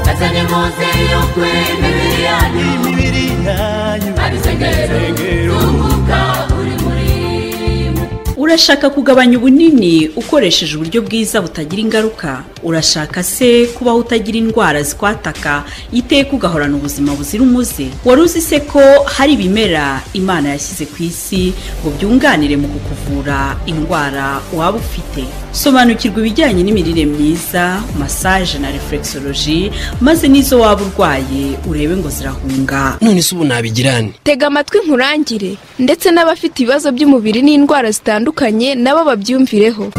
muze yukwe imibiri yanyu imibiri yanyu ari sengero Sengero. tunguka uri muri mwe urashaka kugabanya ubunini ukoresheje uburyo bwiza butagira ingaruka urashaka se kubaho utagira indwara zikwataka iteka ugahorana ubuzima buzira umuze wari uzi se ko hari ibimera imana yashyize ku isi ngo byunganire mu kukuvura indwara waba ufite sobanukirwa ibijyanye n'imirire myiza masaje na reflexology maze n'izo waba urwaye urebe ngo zirahunga none se ubu nabigirane tega amatwi nkurangire ndetse n'abafite ibibazo by'umubiri n'indwara zitandukanye nabo babyumvireho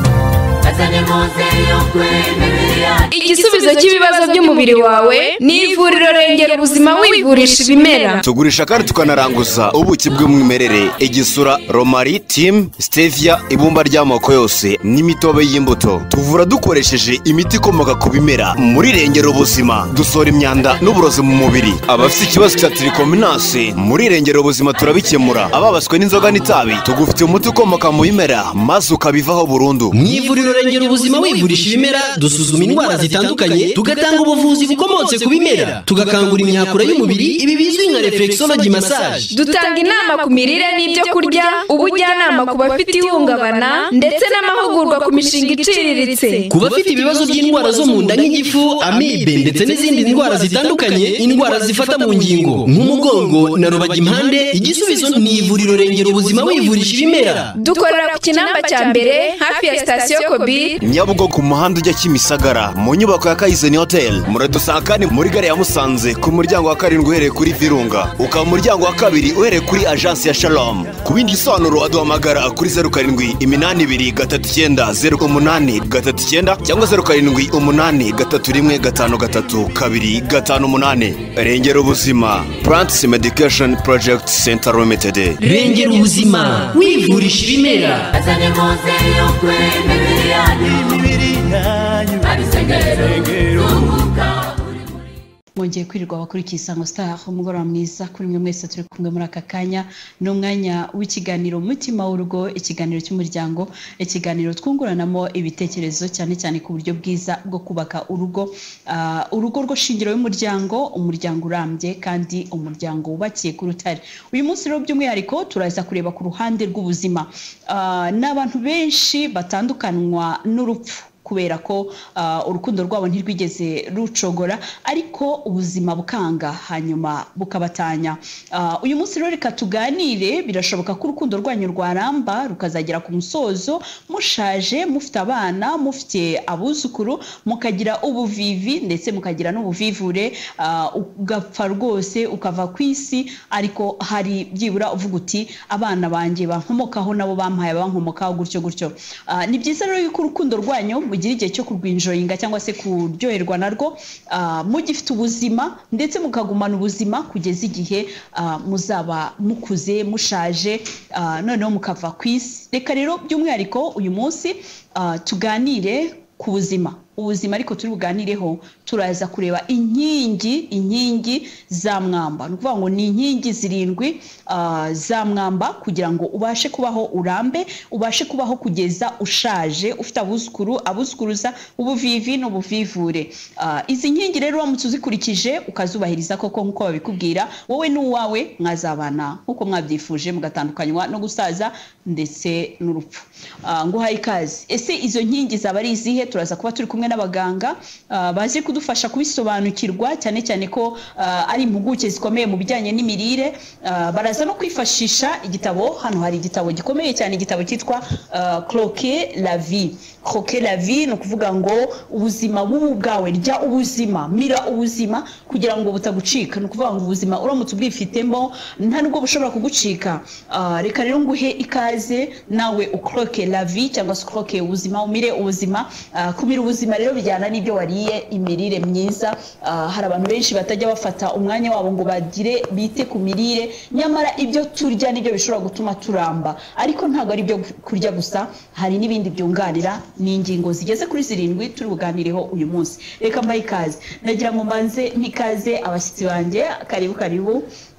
azanye muze yukwe imibiri yanyu igisubizo cy'ibibazo by'umubiri wawe ni ivuriro rengera ubuzima wivurisha ibimera tugurisha kandi tukanaranguza ubuki bw'umwimerere igisura romari timu stevia ibumba ry'amoko yose n'imitobe y'imbuto tuvura dukoresheje imiti ikomoka ku bimera muri rengera ubuzima dusohora imyanda n'uburozi mu mubiri abafite ikibazo cya tirikominasi muri rengera ubuzima turabikemura ababaswe n'inzoga n'itabi tugufite umuti ukomoka mu bimera maze ukabivaho burundu mu ivuriro rengera ubuzima wivurisha ibimera dusuzuma indwara zitandukanye tugatanga ubuvuzi bukomotse ku bimera tugakangura imyakura y'umubiri ibi bizwi nka reflexology massage dutanga inama ku mirire n'ibyo kurya ubujyanama ku bafite ihungabana ndetse n'amahugurwa ku mishinga iciriritse ku bafite ibibazo by'indwara zo mu nda nk'igifu amibe ndetse n'izindi ndwara zitandukanye indwara zifata mu ngingo nk'umugongo na rubagimpande igisubizo ni ivuriro rengera ubuzima wivurisha ibimera dukorera ku kinamba cya mbere hafi ya sitasiyo kobi nyabugo ku muhanda ujya kimisagara mu nyubako ya kayizeni hoteli muradusanga kandi muri gare ya musanze ku muryango wa karindwi uhereye kuri virunga ukaba umuryango wa kabiri uhereye kuri ajansi ya shalom ku bindi bisobanuro waduhamagara kuri zeru karindwi iminani ibiri gatatu icyenda zeru umunani gatatu icyenda cyangwa zeru karindwi umunani gatatu rimwe gatanu gatatu kabiri gatanu umunani rengera ubuzima plants medication project center limited rengera ubuzima wivurisha ibimera azanye muze yukwe imibiri yanyu imibiri yanyu ari sengero Sengero. tunguka uri muri mwongeye kwirirwa abakurikiye isango star umugoroba mwiza kuri mwe mwese turi kumwe muri aka kanya ni umwanya w'ikiganiro mutima w'urugo ikiganiro cy'umuryango ikiganiro twunguranamo ibitekerezo cyane cyane ku buryo bwiza bwo kubaka urugo Ah, urugo rwo shingiro y'umuryango umuryango urambye kandi umuryango wubakiye ku rutare uyu munsi rero by'umwihariko turaza kureba ku ruhande rw'ubuzima Ah, ni abantu benshi batandukanwa n'urupfu kubera ko ah, urukundo rwabo ntirwigeze rucogora ariko ubuzima bukanga hanyuma bukabatanya Ah, uyu munsi rero reka tuganire birashoboka ko urukundo rwanyu rwaramba rukazagera ku musozo mushaje mufite abana mufite abuzukuru mukagira ubuvivi ndetse mukagira n'ubuvivure ah, ugapfa rwose ukava ku isi ariko hari byibura uvuga uti abana banjye bankomokaho nabo bampaye bankomokaho gutyo gutyo Ah, ni byiza rero yuko urukundo rwanyu mugira igihe cyo kurwinjoyinga cyangwa se kuryoherwa narwo ah, mugifite ubuzima ndetse mukagumana ubuzima kugeza igihe ah, muzaba mukuze mushaje ah, noneho mukava ku isi reka rero by'umwihariko uyu munsi ah, tuganire ku buzima ubuzima ariko turi buganireho turaza kureba inkingi inkingi za mwamba ni ukuvuga ngo ni inkingi zirindwi ah, za mwamba kugira ngo ubashe kubaho urambe ubashe kubaho kugeza ushaje ufite abuzukuru abuzukuruza ubuvivi n'ubuvivure Ah, izi nkingi rero uramutse uzikurikije ukazubahiriza koko nk'uko babikubwira wowe n'uwawe mwazabana nk'uko mwabyifuje mugatandukanywa no gusaza ndetse n'urupfu Ah, nguhaye ikaze ese izo nkingi zaba ari izihe turaza kuba turi kumwe n'abaganga ah, bazi kudufasha kubisobanukirwa cyane cyane ko ah, ari impuguke zikomeye mu bijyanye n'imirire ah, baraza no kwifashisha igitabo hano hari igitabo gikomeye cyane igitabo cyitwa ah, croquer la vie croquer la vie ni ukuvuga ngo ubuzima bubu bwawe rya ubuzima mira ubuzima kugira ngo butagucika ni ukuvuga ngo ubuzima uramutse ubwifitemo nta nubwo bushobora kugucika Ah, reka rero nguhe ikaze nawe ukroke la vie cyangwa se ukroke ubuzima umire ubuzima Ah, kumira ubuzima rero bijyana n'ibyo wariye imirire myiza Ah, hari abantu benshi batajya bafata umwanya wabo ngo bagire bite ku mirire nyamara ibyo turya nibyo bishobora gutuma turamba ariko ntabwo ari ibyo kurya gusa hari n'ibindi byunganira ni ingingo zigeze kuri zirindwi turi buganireho uyu munsi reka mbahe ikaze nagira ngo mbanze mpa ikaze abashyitsi banjye karibu karibu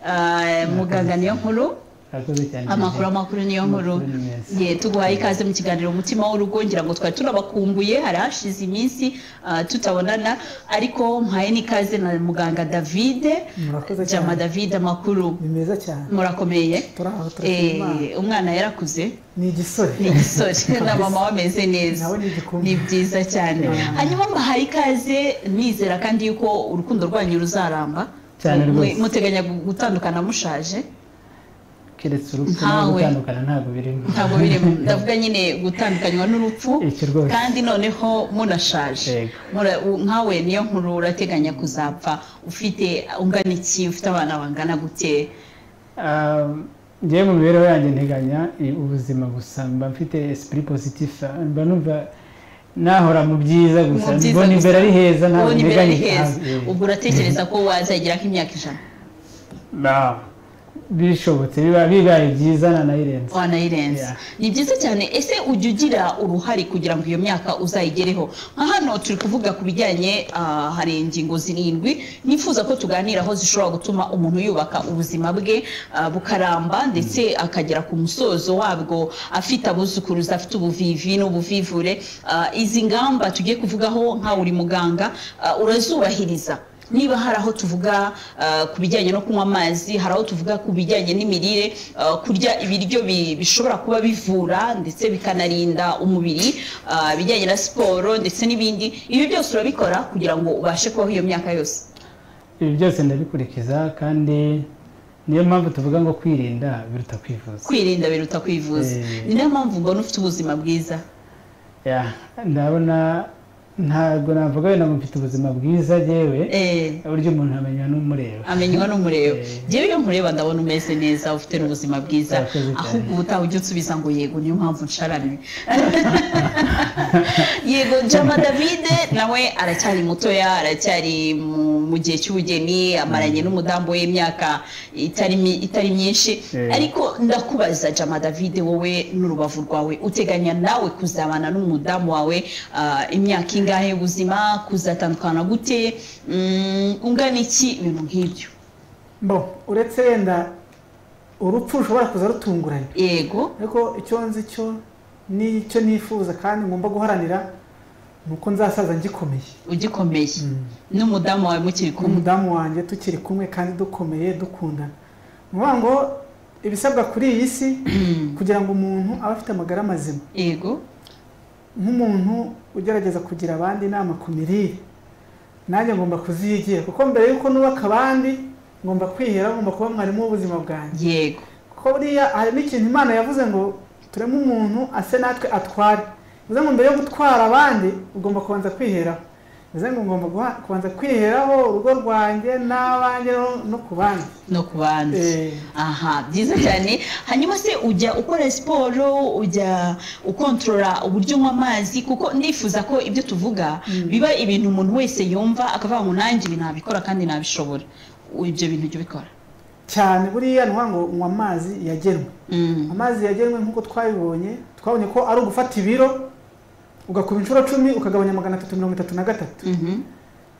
Ah, muganga niyo nkuru Murakoze cyane amakuru amakuru niyo nkuru Amakuru ni meza. ye tuguhaye ikaze mu kiganiro umutima w'urugo ngira ngo twari turabakumbuye hari hashize iminsi ah, tutabonana ariko mpaye n'ikaze na muganga david Murakoze cyane. jama david amakuru ni meza cyane murakomeye turaho turashima Imana. Eh, umwana yarakuze ni igisore ni igisore na mama we ameze neza Nawe ni igikumwe. ni byiza cyane hanyuma mbahaye ikaze nizera kandi yuko urukundo rwanyu ruzaramba Mwe- Cyane rwose. muteganya gutandukana mushaje keretse urupfu no Ntawe. gutandukana ntabwo birimo ntabwo birimo ndavuga nyine gutandukanywa n'urupfu Icyo rwose. kandi noneho munashaje Yego. Mura- u- nkawe niyo nkuru urateganya kuzapfa ufite ungana iki ufite abana bangana gute Ah, njyewe mu mibereho yanjye nteganya i- ubuzima gusa mba mfite esprit positif mba numva nahora mu byiza gusa Mu byiza mbona gusa. imbere ari heza ntabwo ubona imbere ari nteganya heza Ah, eh. ubwo uratekereza ko wazagera nk'imyaka ijana Ba- bishobotse biba- bibaye byiza nanayirenze wanayirenza Yeah. ni byiza cyane ese ujya ugira uruhare kugira ngo iyo myaka uzayigereho nka hano turi kuvuga ku bijyanye ah, hari ingingo zirindwi nifuza ko tuganiraho zishobora gutuma umuntu yubaka ubuzima bwe ah, bukaramba ndetse akagera ku musozo wabwo afite abuzukuruza afite ubuvivi n'ubuvivure Ah, izi ngamba tugiye kuvugaho nkawe uri muganga ah, urazubahiriza niba hari aho tuvuga ah, ku bijyanye no kunywa amazi hari aho tuvuga ku bijyanye n'imirire ah, kurya ibiryo bi- bishobora kuba bivura ndetse bikanarinda umubiri ah, ibijyanye na siporo ndetse n'ibindi ibi byose urabikora kugira ngo ubashe kubaho iyo myaka yose ibi byose ndabikurikiza kandi niyo mpamvu tuvuga ngo kwirinda biruta kwivuza kwirinda biruta kwivuza Eh. ni nayo mpamvu mbona ufite ubuzima bwiza Ya, ndabona ntabwo navuga wenda ngo mfite ubuzima bwiza yewe Eh, buryo umuntu amenya n'umureba amenywa n'umureba Eh. njyewe iyo nkureba ndabona umeze neza ufite n'ubuzima bwiza Murakoze cyane. ahubwo ubutaha ujya unsubiza ngo yego niyo mpamvu nsharamye yego jama davide nawe aracyari mutoya aracyari mu- mu gihe cy'ubugeni amaranye n'umudamu we imyaka itari mi- itari myinshi Eh. ariko ndakubaza jama davide wowe n'urubavu rwawe uteganya nawe kuzabana n'umudamu wawe ah, imyaka ingahe y'ubuzima kuzatandukana gute Mm, ungana iki ibintu nk'ibyo bo uretse wenda urupfu rushobora kuza rutunguranye yego ariko icyo nzi cyo n'icyo nifuza kandi ngomba guharanira ni uko nzasaza ngikomeye ugikomeye n'umudamu wawe mukiri kumwe umudamu wanjye tukiri kumwe kandi dukomeye dukundana ni ukuvuga ngo ibisabwa kuri iyi si kugira ngo umuntu abe afite amagara mazima yego nk'umuntu ugerageza kugira abandi inama ku mirire nanjye ngomba kuziyigira kuko mbere y'uko nubaka abandi ngomba kwihera ngomba kuba mwarimu w'ubuzima bwanjye yego kuko buriya hari n'ikintu imana yavuze ngo tureme umuntu ase natwe atware bivuze ngo mbere yo gutwara abandi ugomba kubanza kwiheraho bivuze ngo ngomba guha- kubanza kwiheraho urugo rwanjye n'abanjye no- no ku bandi no ku bandi Eh. aha byiza cyane hanyuma se ujya ukora siporo ujya ukontorora uburyo unywa amazi kuko ndifuza ko ibyo tuvuga biba ibintu umuntu wese yumva akavuga ngo nanjye ibi nabikora kandi nabishobora ibyo bintu ujya ubikora cyane buriya ni ukuvuga ngo nywa amazi yagenwe Mm. amazi yagenwe nk'uko twabibonye twabonye ko ari ugufata ibiro ugakuba inshuro cumi ukagabanya magana atatu mirongo itatu na gatatu Mhm.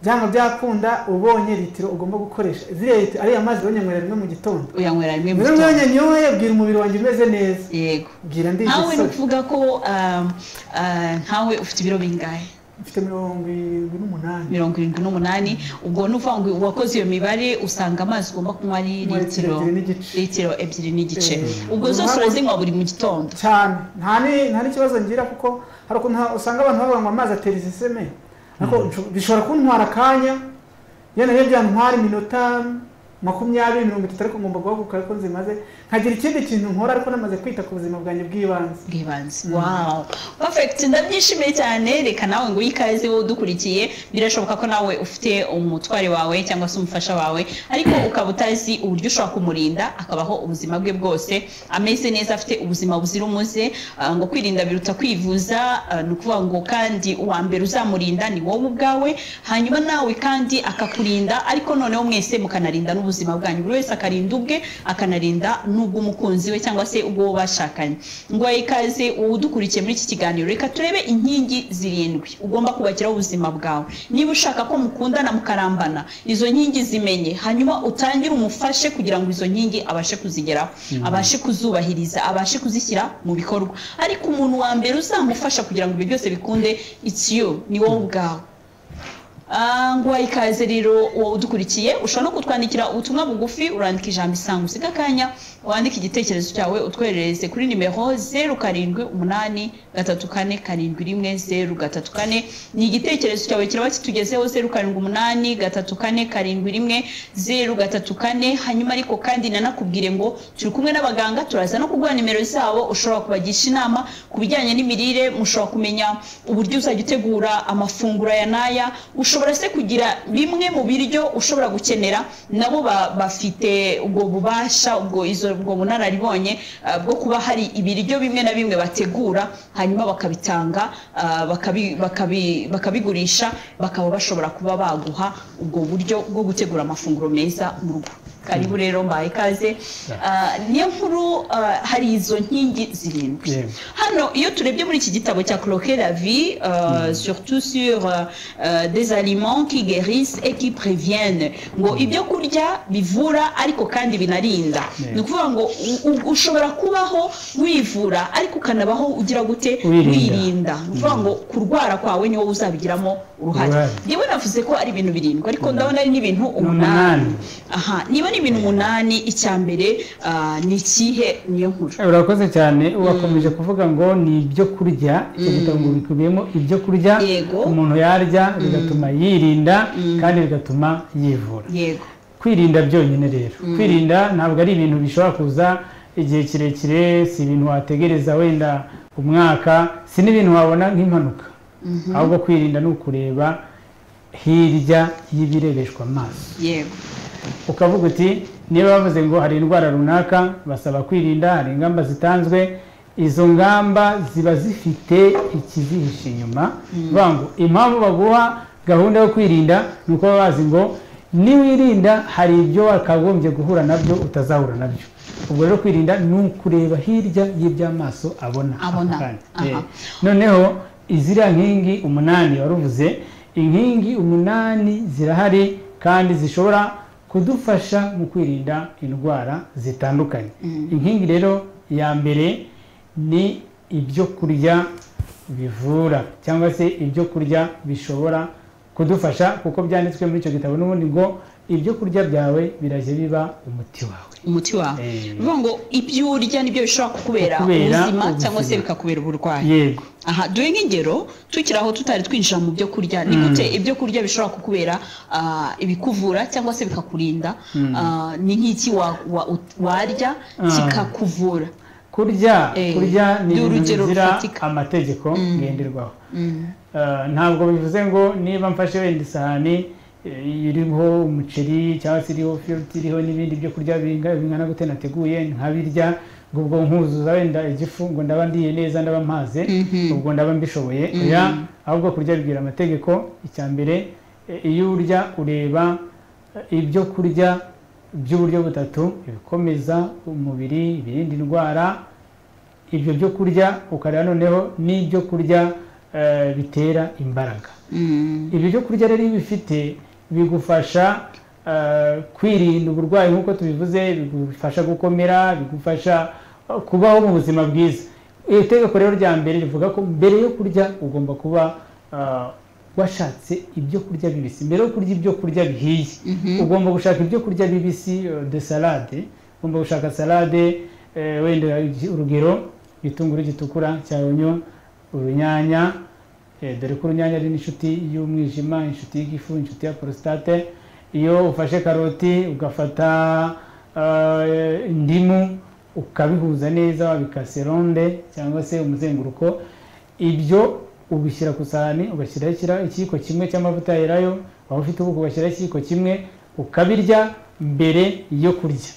byanga byakunda ubonye litiro ugomba gukoresha ziriya litiro ariya mazi uyanywera rimwe mu gitondo uyanywera rimwe mu mbere gitondo mwanya nyoye bwira umubiri wanjye umeze neza yego bwira ndi ntawe ni igisore ukuvuga ko ah, ah, ntawe ufite ibiro bingahe mfite mirongo irindwi n'umunani mirongo irindwi n'umunani ubwo nuvuga ngo wakoze iyo mibare usanga amazi ugomba kunywa ari Litiro litiro ebyiri n'igice. litiro ebyiri n'igice Eh. ubwo zose urazinywa buri mu gitondo cyane nta ni- nta n'ikibazo ngira kuko hari ukuntu ha- usanga abantu bavuga ngo amazi atera iseseme ariko nsho- bishobora kuntwara akanya yenda rero byantwara iminota makumyabiri mirongo itatu ariko ngomba guhaguruka ariko nzimaze nkagira ikindi kintu nkora ariko namaze kwita ku buzima bwanjye bw'ibanze bw'ibanze wawu perfect ndabyishimiye cyane reka nawe ngo uyikaze wowe udukurikiye birashoboka ko nawe ufite umutware wawe cyangwa se umufasha wawe ariko ukaba utazi uburyo ushobora kumurinda akabaho ubuzima bwe bwose ameze neza afite ubuzima buzira umuze ah, ngo kwirinda biruta kwivuza ah, ni ukuvuga ngo kandi uwa mbere uzamurinda ni wowe ubwawe hanyuma nawe kandi akakurinda ariko noneho mwese mukanarinda n'ubuzima n'ubuzima bwanyu buri wese akarinda ubwe akanarinda n'ubw'umukunzi we cyangwa se ubwo bashakanye ngo ikaze udukurikiye muri iki kiganiro reka turebe inkingi zirindwi ugomba kubakiraho ubuzima bwawe niba ushaka ko mukundana mukarambana izo nkingi zimenye hanyuma utangire umufashe kugira ngo izo nkingi abashe kuzigeraho abashe kuzubahiriza abashe kuzishyira mu bikorwa ariko umuntu wa mbere uzamufasha kugira ngo ibyo byose bikunde ikiyo ni wowe ubwawe nguha ikaze rero wowe udukurikiye ushobora no kutwandikira ubutumwa bugufi urandika ijambo isanga usiga akanya wandika igitekerezo cyawe utwoherereze kuri nimero zeru karindwi umunani gatatu kane karindwi rimwe zeru gatatu kane ni igitekerezo cyawe kiraba kitugezeho zeru karindwi umunani gatatu kane karindwi rimwe zeru gatatu kane hanyuma ariko kandi nanakubwire ngo turi kumwe n'abaganga turaza no kuguha nimero zabo ushobora kubagisha inama ku bijyanye n'imirire mushobora kumenya uburyo uzajya utegura amafunguro aya n'aya ushobora se kugira bimwe mu biryo ushobora gukenera nabo ba- bafite ubwo bubasha ubwo izo ubwo bunararibonye ah, bwo kuba hari ibiryo bimwe na bimwe bategura hanyuma bakabitanga ah, bakabi- bakabi- bakabigurisha bakaba bashobora kuba baguha ubwo buryo bwo gutegura amafunguro meza mu rugo karibu rero mbaye ikaze Ah, niyo nkuru ah, hari izo nkingi zirindwi Yego. hano iyo turebye muri iki gitabo cya croquer la vie euh, surtout sur euh, euh, des aliments qui guérissent et qui préviennent ngo ibyo kurya bivura ariko kandi binarinda ni ukuvuga ngo u- u- ushobora kubaho wivura ariko ukanabaho ugira gute Wirinda. wirinda ni ukuvuga ngo kurwara kwawe niwo uzabigiramo uruhare Uruhare. yewe navuze ko ari ibintu birindwi ariko ndabona ari n'ibintu umunani umunani. aha niba ni ibintu umunani icya mbere ah, ni ikihe niyo nkuru urakoze cyane wakomeje kuvuga ngo ni ibyo kurya icyo gitabo ngo bikubiyemo ibyo kurya Yego. umuntu yarya bigatuma yirinda kandi bigatuma yivura yego kwirinda byonyine rero kwirinda ntabwo ari ibintu bishobora kuza igihe kirekire si ibintu wategereza wenda umwaka si n'ibintu wabona nk'impanuka ahubwo kwirinda ni ukureba hirya y'ibirebeshwa amaso yego ukavuga uti niba bavuze ngo hari indwara runaka basaba kwirinda hari ingamba zitanzwe izo ngamba ziba zifite ikizihishe inyuma bavuga ngo impamvu baguha gahunda yo kwirinda ni uko baba bazi ngo niwirinda hari ibyo wakagombye guhura nabyo utazahura nabyo ubwo rero kwirinda ni ukureba hirya y'iby'amaso abona ako Abona, kanya. aha. Eh, noneho iziriya nkingi umunani waruvuze inkingi umunani zirahari kandi zishobora kudufasha mu kwirinda indwara zitandukanye inkingi rero ya mbere ni ibyo kurya bivura cyangwa se ibyo kurya bishobora kudufasha kuko byanditswe muri icyo gitabo n'ubundi ngo ibyo kurya byawe birajya biba umuti wawe umuti wawe Eh. bivuga ngo ibyo urya nibyo bishobora kukubera Kukubera ubuzima cyangwa se ubuzima. bikakubera uburwayi yego aha duhe nk'ingero tukiri aho tutari twinjira mu byo kurya ni gute ibyo kurya bishobora kukubera ah, ibikuvura cyangwa se bikakurinda Ah, ni nk'iki wa- wa- ut- warya kikakuvura kurya Eh, kurya ni ni ibintu urugero bizira rufatika. amategeko ngenderwaho Eh, ntabwo bivuze ngo niba mfashe wenda isahani eh, iriho umuceri cyangwa se iriho firuti iriho n'ibindi byo kurya binga- bingana gute nateguye nkabirya ngo ubwo nkuzuza wenda igifu ngo ndaba ndiye neza ndaba mpaze ubwo ndaba mbishoboye oya ahubwo kurya bibwira amategeko icya mbere eh, iyo urya ureba eh, ibyo kurya by'uburyo butatu ibikomeza umubiri ibirinda indwara ibyo byo kurya ukareba noneho n'ibyo kurya eh, bitera imbaraga ibyo byo kurya rero iyo ubifite bigufasha eh, kwirinda uburwayi nk'uko tubivuze bigufasha gukomera bigufasha eh, kubaho mu buzima bwiza iri tegeko rero rya mbere rivuga ko mbere yo kurya ugomba kuba eh, washatse ibyo kurya bibisi mbere yo kurya ibyo kurya bihiye ugomba gushaka ibyo kurya bibisi eh, de salade ugomba gushaka salade eh, wenda urugero igitunguru gitukura cya onyo urunyanya Eh, dore ko urunyanya ari n'inshuti y'umwijima inshuti y'igifu inshuti ya porositate iyo ufashe karoti ugafata eh, indimu ukabihuza neza wabikase ronde cyangwa se umuzenguruko ibyo ubishyira ku isahani ugashyiraho ikira- ikiyiko kimwe cy'amavuta yerayo waba ufite ubuko ugashyiraho ikiyiko kimwe ukabirya mbere yo kurya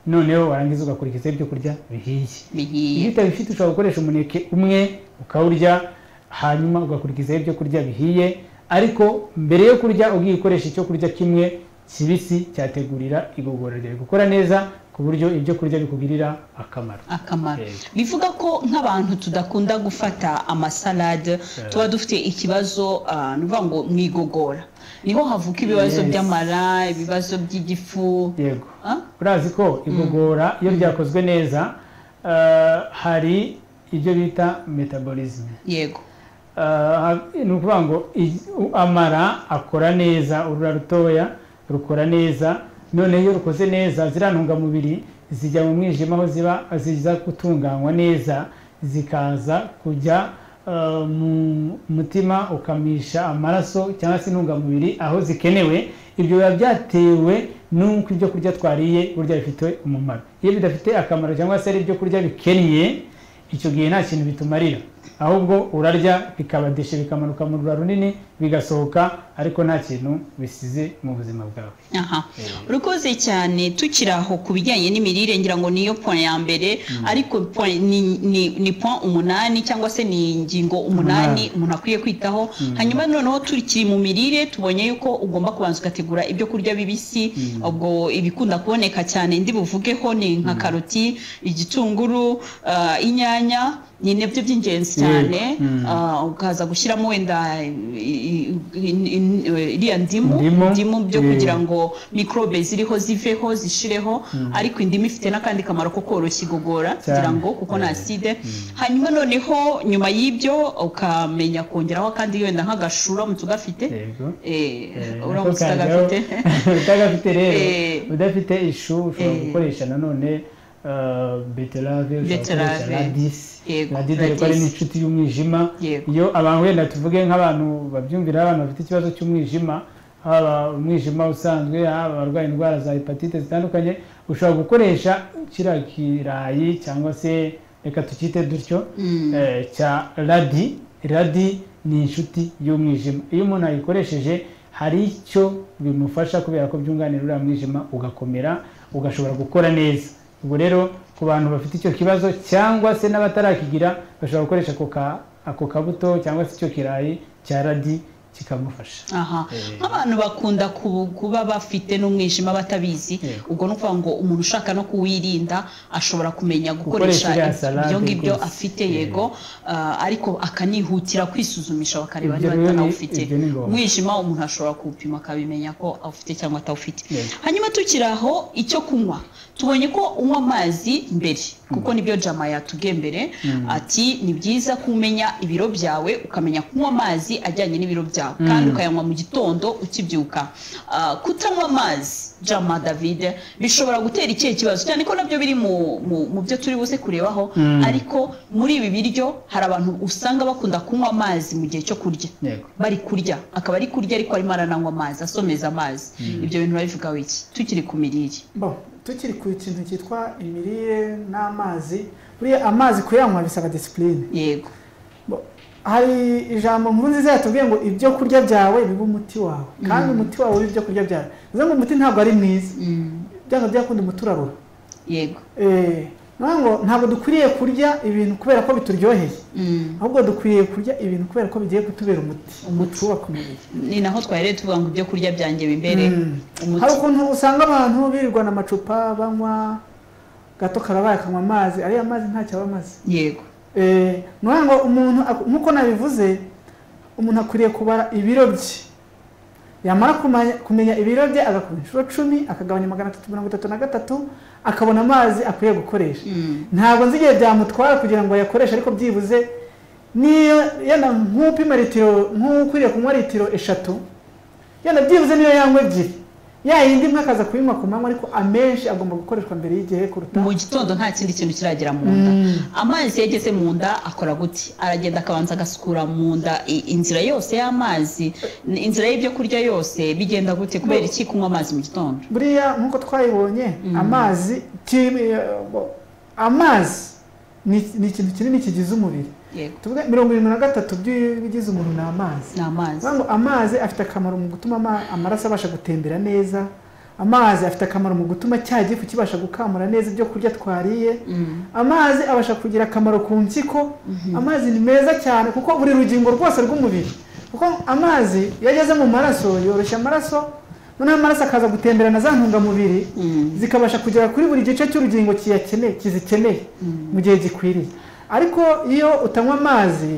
noneho warangiza ugakurikiza ibyo kurya bihiye bihiye iyo utabifite ushobora gukoresha umuneke umwe ukawurya hanyuma ugakurikizaho ibyo kurya bihiye ariko mbere yo kurya ugiye ukoresha icyo kurya kimwe kibisi cyategurira igogora ryawe gukora neza ku buryo ibyo kurya bikugirira akamaro akamaro Yego. bivuga ko nk'abantu tudakunda gufata amasalade tuba dufite ikibazo ah, ni ukuvuga ngo mu igogora niho havuka ibibazo Yes. by'amara ibibazo by'igifu yego Ah? urazi ko igogora iyo ryakozwe neza eh, hari ibyo bita metabolisme yego Ah, ni ukuvuga ngo i- u- amara akora neza urura rutoya rukora neza noneho iyo rukoze neza ziriya ntungamubiri zijya mu mwijima aho ziba ziza gutunganywa neza zikaza kujya ah, mu mutima ukamisha amaraso cyangwa se intungamubiri aho zikenewe ibyo biba byatewe n'uko ibyo kurya twariye burya bifite umumaro iyo bidafite akamaro cyangwa se ari ibyo kurya bikennye icyo gihe nta kintu bitumarira ahubwo urarya bikabadisha bikamanuka mu rura runini bigasohoka ariko nta kintu bisize mu buzima bwawe aha urakoze cyane tukiri aho ku bijyanye n'imirire ngira ngo niyo point ya mbere ariko point- ni, ni, ni point umunani cyangwa se ni ingingo umunani Umunani. umuntu akwiye kwitaho hanyuma noneho turikiri mu mirire tubonye yuko ugomba kubanza ugategura ibyo kurya bibisi ubwo ibikunda kuboneka cyane ndi buvugeho ni nka karoti igitunguru ah, inyanya ni nabyo by'ingenzi cyane Mm. ah, ukaza gushyiramo wenda i- i- i- i- iriya ndimu Indimu. indimu byo Yeah. kugira ngo mikorobe ziriho ziveho zishireho ariko indimu ifite n'akandi kamaro ko koroshya igogora kugira ngo kuko nta aside hanyuma noneho nyuma y'ibyo ukamenya kongeraho akandi wenda nk'agashura uramutse ugafite yego Eh, Eh, uramutse nako kajyaho. utagafite utagafite rero Eh. udafite ishu ushobora Eh. gukoresha nanone eh, beterave ushobora Beterave. gukoresha radisi Yego, radisi dore ko ari radisi. n'inshuti y'umwijima Yego. iyo abantu wenda tuvuge nk'abantu babyumvira abantu bafite ikibazo cy'umwijima haba umwijima usanzwe haba abarwaye indwara za hepatite zitandukanye ushobora gukoresha kiriya kirayi cyangwa se reka tukite dutyo eh, cya radi radi ni inshuti y'umwijima iyo umuntu ayikoresheje hari icyo bimufasha kubera ko byunganira uriya mwijima ugakomera ugashobora gukora neza ubwo rero ku bantu bafite icyo kibazo cyangwa se n'abatarakigira bashobora gukoresha ako ka- ako kabuto cyangwa se icyo kirayi cya radi kikamufasha aha nk'abantu bakunda ku- kuba bafite n'umwijima batabizi Yego. ubwo ni ukuvuga ngo umuntu ushaka no kuwirinda ashobora kumenya gukoresha iriya salade ibyo ngibyo rwose. afite Yego. yego ah, ariko akanihutira kwisuzumisha bakareba Ibyo niba rero ni- atanawufite ibyo ni ngombwa. umwijima umuntu ashobora kuwupima akabimenya ko awufite cyangwa atawufite Yego. hanyuma tukiri aho icyo kunywa tubonye ko unywa amazi mbere kuko nibyo jama yatubwiye mbere ati ni byiza kumenya ibiro byawe ukamenya kunywa amazi ajyanye n'ibiro byawe kandi ukayanywa mu gitondo ukibyuka Ah, kutanywa amazi jama david bishobora gutera ikihe kibazo cyane ko nabyo biri mu, mu, mu byo turi buze kurebaho ariko muri ibi biryo hari abantu usanga bakunda kunywa amazi mu gihe cyo kurya yego bari kurya akaba ari kurya ariko arimo arananywa amazi asomeza amazi ibyo bintu urabivugaho iki tukiri ku mirire Bo, tukiri ku kintu cyitwa imirire n'amazi buriya amazi kuyanywa bisaba disipurine yego Bo, hari ijambo nkuru nziza yatubwiye ngo ibyo kurya byawe biba umuti wawe kandi umuti wawe w'ibyo kurya byawe bivuze ngo umuti ntabwo ari mwiza byanga byakunda umuti urarura yego Eh, niyo ngo ntabwo dukwiriye kurya ibintu kubera ko bituryoheye ahubwo dukwiriye kurya ibintu kubera ko bigiye kutubera umuti umuti wubaka umubiri ni naho twahereye tuvuga ngo ibyo kurya byanjye bimere hari umuti ukuntu usanga abantu birirwana amacupa banywa gato karabaye akanywa amazi ariya mazi ntacyo aba amaze yego Eh, ni ukuvuga ngo umuntu ak- nk'uko nabivuze umuntu akwiriye kubara ibiro bye yamara kumanya- kumenya ibiro bye agakora inshuro cumi akagabanya magana atatu mirongo itatu na gatatu akabona amazi akwiye gukoresha ntabwo nzi igihe byamutwara kugira ngo ayakoreshe ariko byibuze niyo yenda nk'upima litiro nk'ukwiriye kunywa litiro eshatu yenda byibuze niyo yanywa ebyiri yayindi imwe akaza kuyinywa ku manywa ariko amenshi agomba gukoreshwa mbere y'igihe kuruta mu gitondo nta kindi kintu kiragera mu nda amazi iyo ageze mu nda akora gute aragenda akabanza agasukura mu nda i- inzira yose y'amazi ni- inzira y'ibyo kurya yose bigenda gute kubera iki kunywa amazi mu gitondo buriya nk'uko twayibonye amazi ki- eh, bo- amazi ni ni ikintu kinini kigize umubiri yego tuvuge mirongo irindwi na gatatu by'ibigize umuntu ni amazi ni amazi Bivuga ngo amazi afite akamaro mu gutuma ama- amaraso abasha gutembera neza amazi afite akamaro mu gutuma cya gifu kibasha gukamura neza ibyo kurya twariye amazi abasha kugira akamaro ku mpyiko amazi ni meza cyane kuko buri rugingo rwose rw'umubiri kuko amazi iyo ageze mu maraso yoroshya amaraso noneho amaraso akaza gutemberana za ntungamubiri zikabasha kugera kuri buri gice cy'urugingo kiyakeneye kizikeneye mu gihe gikwiriye ariko iyo utanywa amazi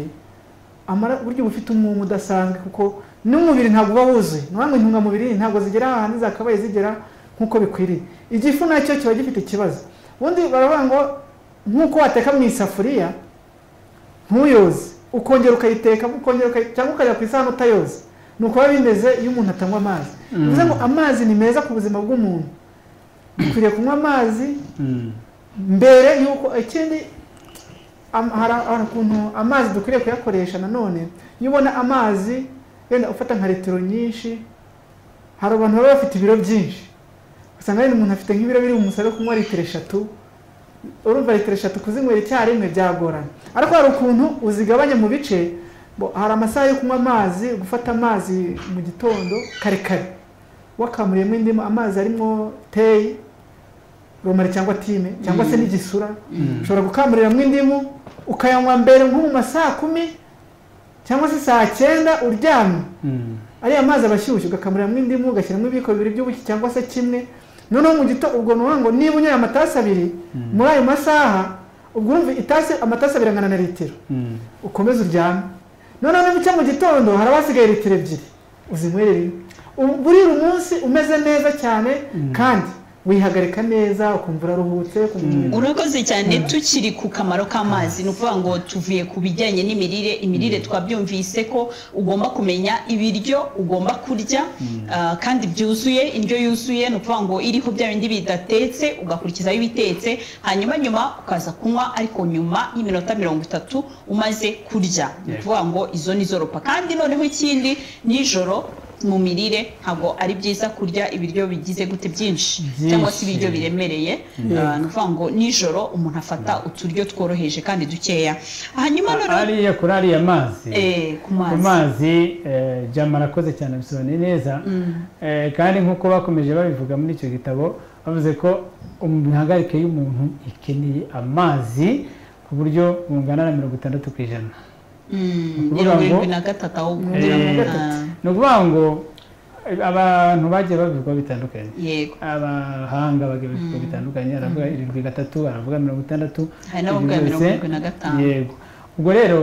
amara buryo bufite umumu udasanzwe kuko n'umubiri ntabwo uba wuzuye ni ngo intungamubiri ntabwo zigera ahantu zakabaye zigera nk'uko bikwiriye igifu nacyo kiba gifite ikibazo ubundi baravuga ngo nk'uko wateka mu isafuriya ntuyoze ukongera ukayiteka ukongera ukayi- cyangwa ukajya ku isahani utayoze ni uko biba bimeze iyo umuntu atanywa amazi bivuze ngo amazi ni meza ku buzima bw'umuntu dukwiriye kunywa amazi mbere y'uko ikindi am- hari hari ukuntu amazi dukwiriye kuyakoresha nanone iyo ubona amazi wenda ufata nka litiro nyinshi hari abantu baba bafite ibiro byinshi usanga wenda umuntu afite nk'ibiro biri umusore wo kunywa litiro eshatu urumva litiro eshatu kuzinywera icyarimwe byagorana ariko hari ukuntu uzigabanya mu bice bo- hari amasaha yo kunywa amazi gufata amazi mu gitondo kare kare wakamuriyemo indimu amazi arimo teyi romari cyangwa time cyangwa se n'igisura ushobora gukamuriramo indimu ukayanywa mbere nko mu ma saa kumi cyangwa se saa cyenda uryamye ariya mazi aba ashyushye ugakamuriramo indimu ugashyiramo ibiyiko bibiri by'ubuki cyangwa se kimwe noneho mu gito ubwo ni ukuvuga ngo niba unyoye amatasi abiri muri ayo masaha ubwo urumva itasi amatasi abiri angana na litiro ukomeze uryame noneho n'umucyo mu gitondo hari abasigaye litiro ebyiri uzinywere rimwe Ubu- burira umunsi umeze neza cyane kandi wihagarika neza ukumva uraruhutse ukumva umubiri urakoze cyane tukiri ku kamaro k'amazi ni ukuvuga ngo tuvuye ku bijyanye n'imirire imirire twabyumvise ko ugomba kumenya ibiryo ugomba kurya ah, kandi byuzuye indyo yuzuye ni ukuvuga ngo iriho bya bindi bidatetse ugakurikizaho ibitetse hanyuma nyuma ukaza kunywa ariko nyuma y'iminota mirongo itatu umaze kurya ni ukuvuga ngo izo ni zo ropa kandi noneho ikindi nijoro mu mirire ntabwo ari byiza kurya ibiryo bigize gute byinshi cyangwa se ibiryo biremereye Ah, ni ukuvuga ngo nijoro umuntu afata uturyo tworoheje kandi dukeya hanyuma noneho hariya kuri ariya mazi eh, ku ku mazi mazi eh, jama arakoze cyane abisobanuye neza Eh, kandi nk'uko bakomeje babivuga muri icyo gitabo bavuze ko imihagarike y'umuntu ikeneye amazi ku buryo bungana na mirongo itandatu ku ijana Mm, ukuvuga mirongo irindwi ngo- na gatatu ahubwo Ah, Eh, ni ukuvuga ngo eh, abantu bagiye babivuga bitandukanye yego abahanga bagiye babivuga bitandukanye aravuga irindwi gatatu aravuga mirongo itandatu hari n'abavuga ibyo mirongo byose- irindwi na gatanu yego ubwo rero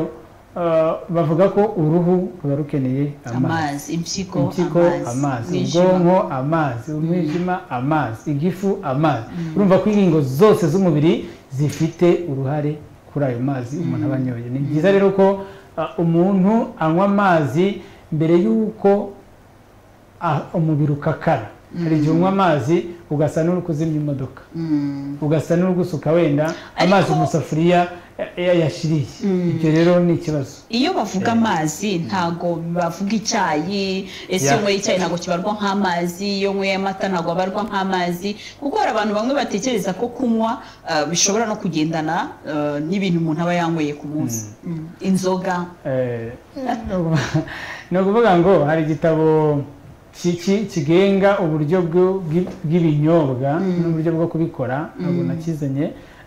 ah, bavuga ko uruhu ruba rukeneye amazi amazi impyiko impyiko amazi umwijima ubwonko amazi umwijima amazi igifu amazi urumva ko ingingo zose z'umubiri zifite uruhare kuri ayo mazi umuntu aba anyoye ni byiza rero ko ah, umuntu anywa amazi mbere y'uko ah, umubiri ukakara hari igihe unywa amazi ugasa n'uri kuzimya imodoka ugasa n'uri gusuka wenda amazi mu isafuriya eh, yayashiriye ibyo rero ni ikibazo iyo bavuga amazi ntago bavuga icyayi ese iyo Yeah. unyweye icyayi ntabwo kibarwa nk'amazi iyo unyweye amata ntabwo abarwa nk'amazi kuko hari abantu bamwe batekereza ko kunywa ah, bishobora no kugendana ah, n'ibintu umuntu aba yanyweye ku munsi Mm. inzoga Eh, ni ukuvuga- ni ukuvuga ngo hari igitabo ki- ki- kigenga uburyo bwo- bw'i- bw'ibinyobwa n'uburyo bwo kubikora ntabwo nakizanye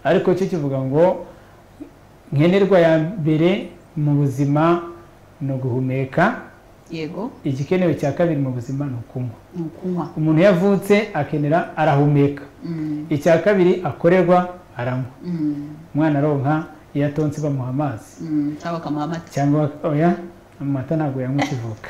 ariko cyo kivuga ngo nkenerwa ya mbere mu buzima ni uguhumeka yego igikenewe cya kabiri mu buzima ni ukunywa ni ukunywa umuntu iyo avutse akenera arahumeka Mm, icya kabiri akorerwa aranywa mm, umwana aronka iyo atonze bamuha amazi mm, cyangwa bakamuha amata cyangwa oya amata ntabwo yanywa ukivuka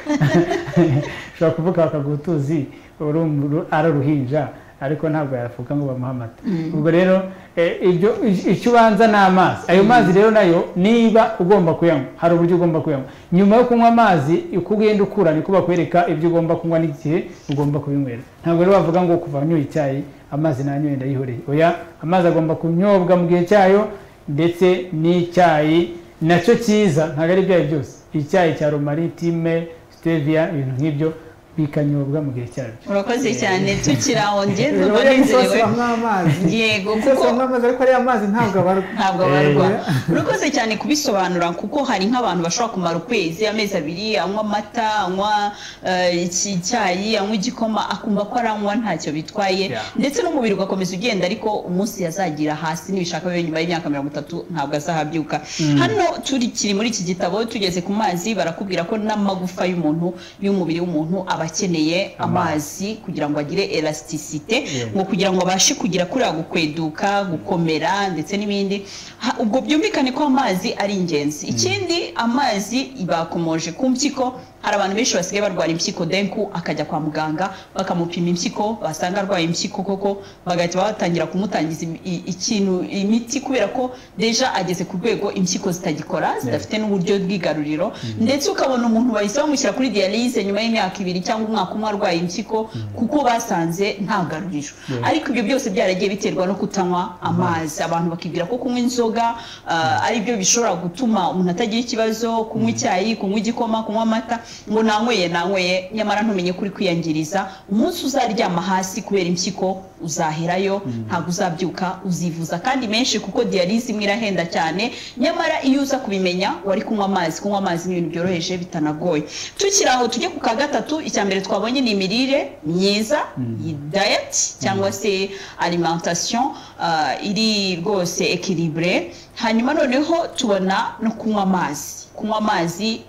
ushobora kuvuka bakaguha utuzi urumva uru- ari uruhinja ariko ntabwo yafuka ngo bamuhe amata ubwo rero eh, ibyo icyo ubanza ni amazi ayo mazi rero nayo niba ugomba kuyanywa hari uburyo ugomba kuyanywa nyuma yo kunywa amazi uko ugenda ukura niko bakwereka ibyo ugomba kunywa n'igihe ugomba kubinywera ntabwo rero bavuga ngo kuva nyoye icyayi amazi nanyoye ndayihoreye oya amazi agomba kunyobwa mu gihe cyayo ndetse n'icyayi nacyo cyiza ntabwo ari ibyayi byose icyayi cya romari time steviya ibintu nk'ibyo bikanyobwa mu gihe cyabyo urakoze cyane tukiri aho njye Rero numva buriya gisosi nezerewe banywa amazi yego gisosi kuko banywa amazi ariko ariya mazi ntabwo abarwa ntabwo abarwa urakoze cyane kubisobanura kuko hari nk'abantu bashobora kumara ukwezi amezi abiri anywa amata anywa eh, iki- icyayi anywa igikoma akumva ko aranywa ntacyo bitwaye Yeah. ndetse n'umubiri ugakomeza ugenda ariko umunsi yazagira hasi nibishaka bibe nyuma y'imyaka mirongo itatu ntabwo azahabyuka hano turi kiri muri iki gitabo tugeze ku mazi barakubwira ko n'amagufa y'umuntu y'umubiri w'umuntu aba akeneye amazi kugira ngo agire elasticite ngo kugira ngo abashe kugira kuriya gukweduka gukomera ndetse n'ibindi Ha- ubwo byumvikane ko amazi ari ingenzi ikindi amazi bakomoje ku mpyiko hari abantu benshi basigaye barwara impyiko denku akajya kwa muganga bakamupima impyiko basanga arwaye impyiko koko bagahita batangira kumutangiza im- i- ikintu imiti kubera ko deja ageze ku rwego impyiko zitagikora zidafite n'uburyo bw'igaruriro ndetse ukabona umuntu bahise bamushyira kuri dialyse nyuma y'imyaka ibiri cyangwa umwaka umwe arwaye impyiko kuko basanze nta garuriro ariko ibyo byose byaragiye biterwa no kutanywa amazi abantu bakibwira ko kunywa inzoga ah, ari byo bishobora gutuma umuntu atagira ikibazo kunywa icyayi kunywa igikoma kunywa amata ngo nanyweye nanyweye nyamara ntumenye kuri kwiyangiriza umunsi uzaryama hasi kubera impyiko uzaherayo ntabwo uzabyuka uzivuza kandi menshi kuko dialyse imwe irahenda cyane nyamara iyo uza kubimenya wari kunywa amazi kunywa amazi ni ibintu byoroheje bitanagoye tukiri aho tujye ku ka gatatu icya mbere twabonye ni imirire myiza iyi diet cyangwa se alimentation ah, iri rwose equilibre hanyuma noneho tubona no kunywa amazi kunywa amazi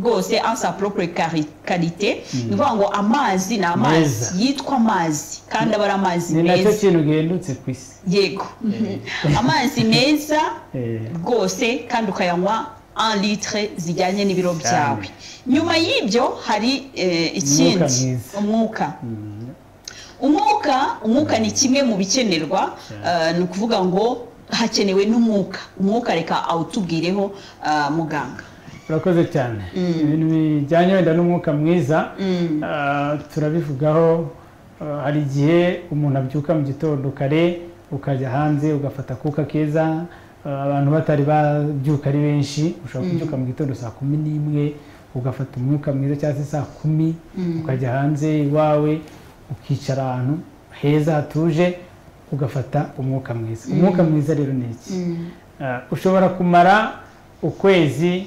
rwose en sa propre cari- qualité ni ukuvuga ngo amazi ni amazi Meza. yitwa amazi kandi aba ari amazi ni nacyo meza kintu gihendutse ku isi yego amazi meza Eh. rwose kandi ukayanywa en litre zijyanye n'ibiro Cyane. byawe nyuma y'ibyo hari eh, ikindi mwiza. umwuka umwuka umwuka ni kimwe mu bikenerwa eh, ni ukuvuga ngo hakenewe n'umwuka umwuka reka awutubwireho eh, muganga urakoze cyane ibintu bijyanye wenda n'umwuka mwiza ah, turabivugaho ah, hari igihe umuntu abyuka mu gitondo kare ukajya hanze ugafata akuka keza ah, abantu batari babyuka ari benshi ushobora kubyuka mu gitondo saa kumi n'imwe ugafata umwuka mwiza cyangwa se saa kumi ukajya hanze iwawe ukicara ahantu heza hatuje ugafata umwuka mwiza umwuka mwiza rero ni iki Ah, ushobora kumara ukwezi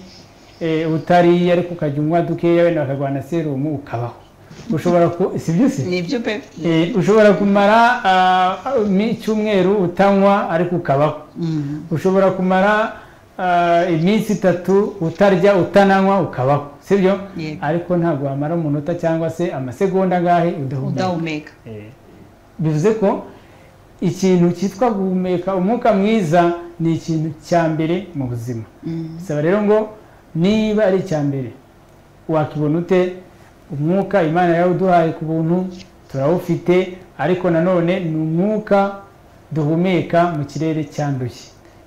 eh, utariye ariko ukajya unywa dukeya wenda bakaguha serumu ukabaho ushobora ku si byo se nibyo pe Eh, ushobora kumara ah, mi- icyumweru utanywa ariko ukabaho ushobora kumara ah, iminsi itatu utarya utananywa ukabaho sibyo Yego. ariko ntabwo wamara umunota cyangwa se amasegonda angahe udahumeka udahumeka bivuze ko ikintu cyitwa guhumeka umwuka mwiza ni ikintu cya mbere mu buzima bisaba rero ngo niba ari icya mbere wakibona ute umwuka imana yawuduhaye ku buntu turawufite ariko nanone ni umwuka duhumeka mu kirere cyanduye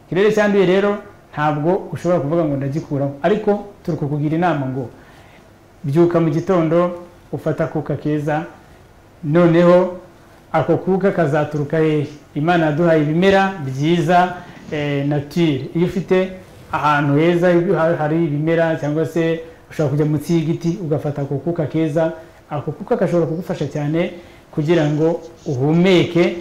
ikirere cyanduye rero ntabwo ushobora kuvuga ngo ndagikuraho ariko turi kukugira inama ngo byuka mu gitondo ufata akuka keza noneho ako kuka kazaturuka hehe imana yaduhaye ibimera byiza eh, natire iyo ufite ahantu heza ha- hari ibimera cyangwa se ushobora kujya munsi y'igiti ugafata ako kuka keza ako kuka gashobora kugufasha cyane kugira ngo uhumeke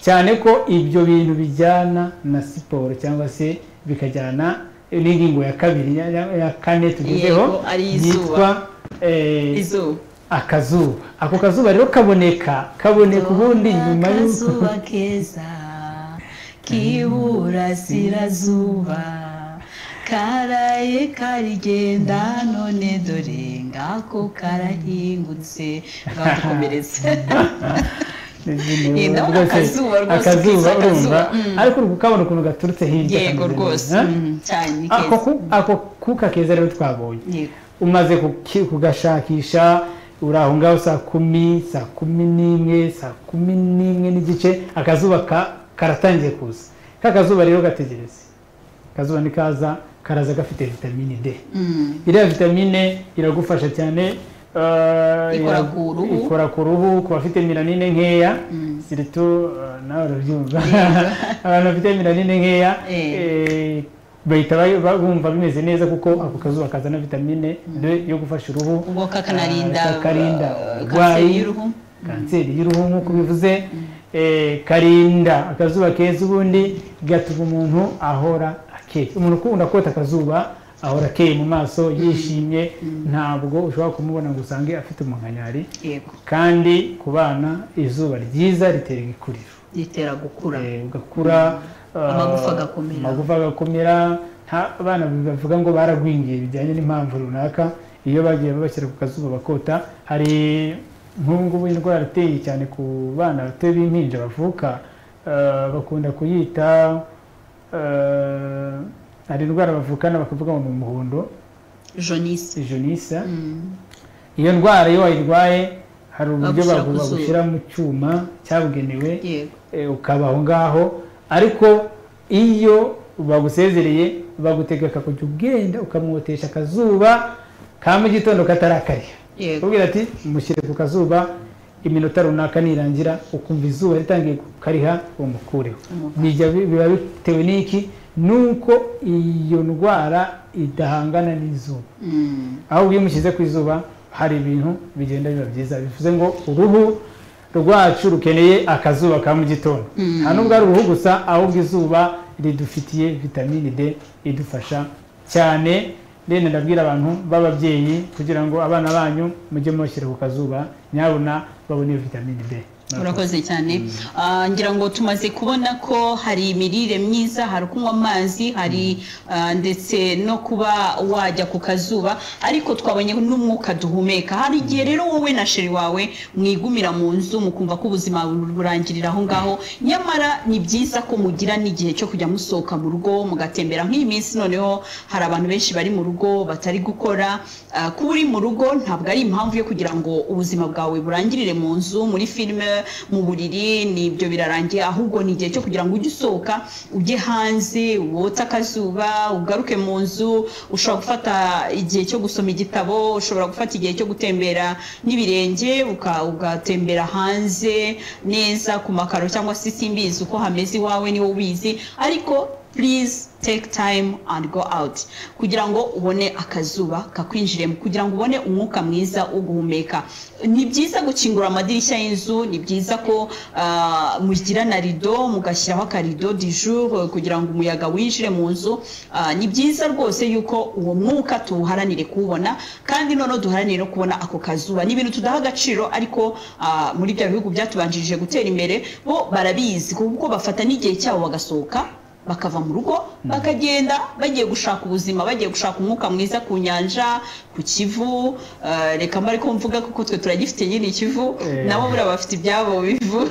cyane ko ibyo bintu bijyana na siporo cyangwa se bikajyana n'ingingo ya kabiri ya, ya- ya kane tugezeho Yego, ari izuba. eh, izuba akazuba ako kazuba rero kaboneka kaboneka ubundi nyuma y'uko akazuba keza k'iburasirazuba karaye karigenda none dore ngako karahingutse ngakomeretse Izindi- Yenda rwose, akazuba rwose, akazuba ukiza akazuba, urumva mm. ariko uri kukabona ukuntu gaturutse hirya yego kameze rwose neza, eh? mm, cyane ni ako keza ku- ako kuka keza rero twabonye yego umaze kuki- kugashakisha uri aho ngaho saa kumi saa kumi n'imwe saa kumi n'imwe n'igice akazuba ka- karatangiye kuza ka kazuba rero gategereze akazuba nikaza karaza gafite vitamine d Mm, iriya vitamine iragufasha cyane eh, Ikora ira- ku ruhu. ikora ku ruhu ku bafite miranine nkeya siritu eh, nawe urabyumva abantu bafite miranine nkeya Eh. eh, bahita ba- ba- bumva bimeze neza kuko ako kazuba kazana vitamine D yo gufasha uruhu ubwo kakanarinda eh, kakarinda uh, kanseri uburwayi y'uruhu kanseri y'uruhu nk'uko bivuze eh, karinda akazuba keza ubundi gatuma umuntu ahora akeye umuntu ukunda kota akazuba ahora akeye mu maso yishimye ntabwo ushobora kumubona ngo usange afite umunkanyari yego kandi ku bana izuba ryiza ritera igikuriro ritera gukura Eh, ugakura eh, Amagufa agakomera. amagufa agakomera nta- abana bavuga ngo baragwingiye bijyanye n'impamvu runaka iyo bagiye babashyira ku kazuba bakota hari nk'ubu ngubu indwara iteye cyane ku bana bato b'impinja bavuka eh, bakunda kuyita eh, hari indwara bavukana bakavuga ngo ni umuhondo jonise jenisa iyo ndwara iyo wayirwaye hari uburyo Bagushyira ku bagu- zuba. bagushyira mu cyuma cyabugenewe yego eh, ukaba aho ngaho ariko iyo bagusezereye bagutegeka kujya ugenda ukamwotesha akazuba ka mu gitondo katarakarya yego ubwira ati mushyire ku kazuba iminota runaka nirangira ukumva izuba ritangiye kukariha umukureho bijya bi- biba bitewe n'iki nuko iyo ndwara idahangana n'izuba aho iyo umushyize ku izuba hari ibintu bigenda biba byiza bivuze ngo uruhu rwacu rukeneye akazuba ka mu gitondo nta nubwo ari uruhu gusa ahubwo izuba ridufitiye vitamine d idufasha cyane rero ndabwira abantu b'ababyeyi kugira ngo abana banyu mujye mubashyira ku kazuba nyabuna babone iyo vitamine d urakoze cyane Ah, ngira ngo tumaze kubona ko hari imirire myiza hari kunywa amazi hari ah, ndetse no kuba wajya ku kazuba ariko twabonye n'umwuka duhumeka hari igihe rero wowe na sheri wawe mwigumira mu nzu mukumva ko ubuzima burangirira aho ngaho nyamara ni byiza ko mugira n'igihe cyo kujya musohoka mu rugo mugatembera nk'iyi minsi noneho hari abantu benshi bari mu rugo batari gukora Ah, kuba uri mu rugo ntabwo ari impamvu yo kugira ngo ubuzima bwawe burangirire mu nzu muri filime mu buriri nibyo birarangiye ahubwo ni igihe cyo kugira ngo ujye usohoka ujye hanze wote akazuba ugaruke mu nzu ushobora gufata igihe cyo gusoma igitabo ushobora gufata igihe cyo gutembera n'ibirenge uka- ugatembera hanze neza ku makaro cyangwa se simbizi uko hameze iwawe ni wowe ubizi ariko please take time and go out kugira ngo ubone akazuba kakwinjiremo kugira ngo ubone umwuka mwiza wo guhumeka ni byiza gukingura amadirishya y'inzu ni byiza ko ah, mugira na rido mugashyiraho akarido du jour kugira ngo umuyaga winjire mu nzu Ah, ni byiza rwose yuko uwo mwuka tuwuharanire kuwubona kandi noneho duharanire no kubona ako kazuba ni ibintu tudaha agaciro ariko ah, muri bya bihugu byatubanjirije gutera imbere bo barabizi kuko bafata n'igihe cyabo bagasohoka bakava mu rugo bakagenda bagiye gushaka ubuzima bagiye gushaka umwuka mwiza ku nyanja ku kivu eh, reka mba ariko mvuga kuko twe turagifite nyine ikivu Eh. nabo buriya bafite ibyabo bivu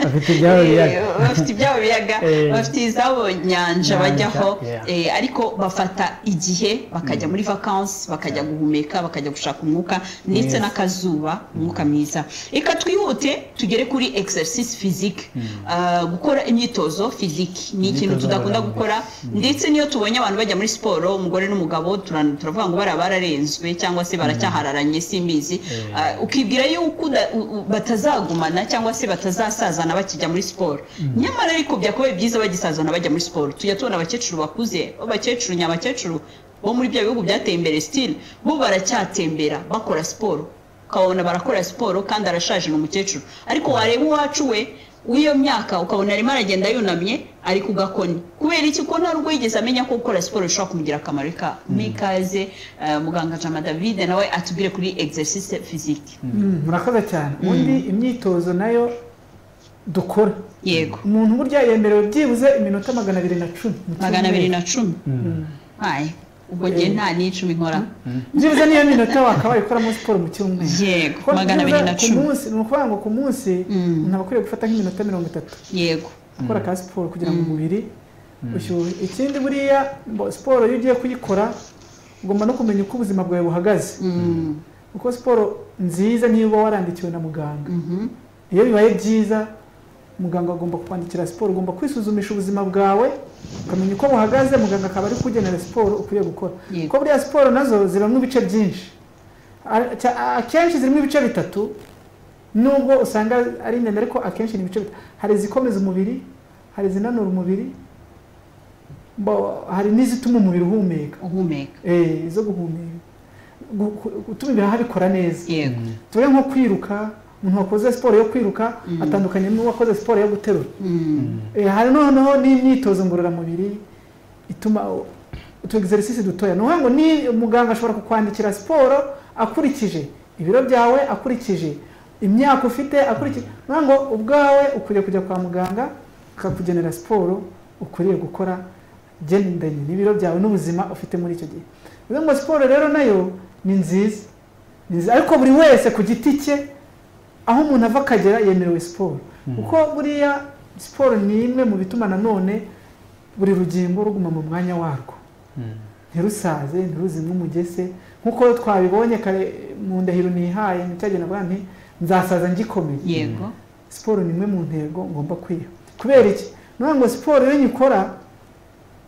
bafite ibyabo biyaga Eh, bafite ibyabo biyaga Eh. bafite izabo nyanja Nyanja, bajyaho yeah. eh, ariko bafata igihe bakajya muri vacances bakajya guhumeka bakajya gushaka umwuka ndetse Mwiza. n'akazuba umwuka mwiza reka twihute tugere kuri exercise physique Ah, gukora imyitozo physique ni ikintu Imyitozo tudakunda ngororamubiri. gukora ndetse n'iyo tubonye abantu bajya muri siporo umugore n'umugabo turan- turavuga ngo bariya bararenzwe cyangwa se baracyahararanye simbizi Ah, ukibwira yuko uda- u- u- batazagumana cyangwa se batazasazana bakijya muri siporo nyamara ariko byakabaye byiza bagisazana bajya muri siporo tujya tubona abakecuru bakuze abakecuru nyabakecuru bo muri bya bihugu byateye imbere sitili bo baracyatembera bakora siporo ukabona barakora siporo kandi arashaje ni umukecuru ariko wareba uwacu we w'iyo myaka ukabona arimo aragenda yunamye ari ku gakoni kubera iki ko nta n'ubwo yigeze amenya ko gukora siporo bishobora kumugirira akamaro reka muri ikaze eh, muganga jama davide nawe atubwire kuri exercise physique murakoze cyane ubundi imyitozo nayo dukora yego umuntu burya yemerewe byibuze iminota magana abiri na cumi mu magana abiri na cyumweru. cumi Aye, ubwo gihe nta n'icumi nkora byibuze niyo minota wakabaye ukoramo siporo mu cyumweru yego Kuko magana abiri byibuze na ku cumi munsi ni ukuvuga ngo ku munsi Mm. umuntu aba akwiriye gufata nk'iminota mirongo itatu yego gukora ka siporo kugira ngo umubiri ushyuhe ikindi buriya bo- siporo iyo ugiye kuyikora ugomba no kumenya uko ubuzima bwawe buhagaze Mm, kuko siporo nziza niyo uba warandikiwe na muganga mhm. iyo bibaye byiza muganga agomba kukwandikira siporo ugomba kwisuzumisha ubuzima bwawe ukamenya uko buhagaze muganga akaba ari kugenera siporo ukwiye gukora Yego. kuko buriya siporo nazo zibamo ibice byinshi A- cya- akenshi zirimo ibice bitatu nubwo usanga ari ndende ariko akenshi ni ibice bitatu hari izikomeza umubiri hari izinanura umubiri bo- hari n'izituma umubiri uhumeka uhumeka Eh, izo guhumeka Gu- ku- gutuma ibihaha bikora neza yego tube nko kwiruka umuntu wakoze siporo yo kwiruka atandukanye n'uwakoze siporo yo guterura Mm, Eh, hari noneho n'imyitozo ngororamubiri ituma u- utu exercise dutoya ni ukuvuga ngo ni muganga ashobora kukwandikira siporo akurikije ibiro byawe akurikije imyaka ufite akurikije ni ukuvuga ngo ubwawe ukwiriye kujya kwa muganga akakugenera siporo ukwiriye gukora gendanye n'ibiro byawe n'ubuzima ufite muri icyo gihe bivuze ngo siporo rero nayo ni nziza ni nziza ariko buri wese ku giti cye aho umuntu ava akagera yemerewe siporo kuko buriya siporo ni imwe mu bituma nanone buri rugingo ruguma mu mwanya warwo ntirusaze ntiruzimwe umugese nk'uko twabibonye kare mu ndahiro ntihaye nicagenda avuga nti nzasaza ngikomeye yego siporo ni imwe mu ntego ngomba kwiha kubera iki ni ukuvuga ngo siporo iyo nyikora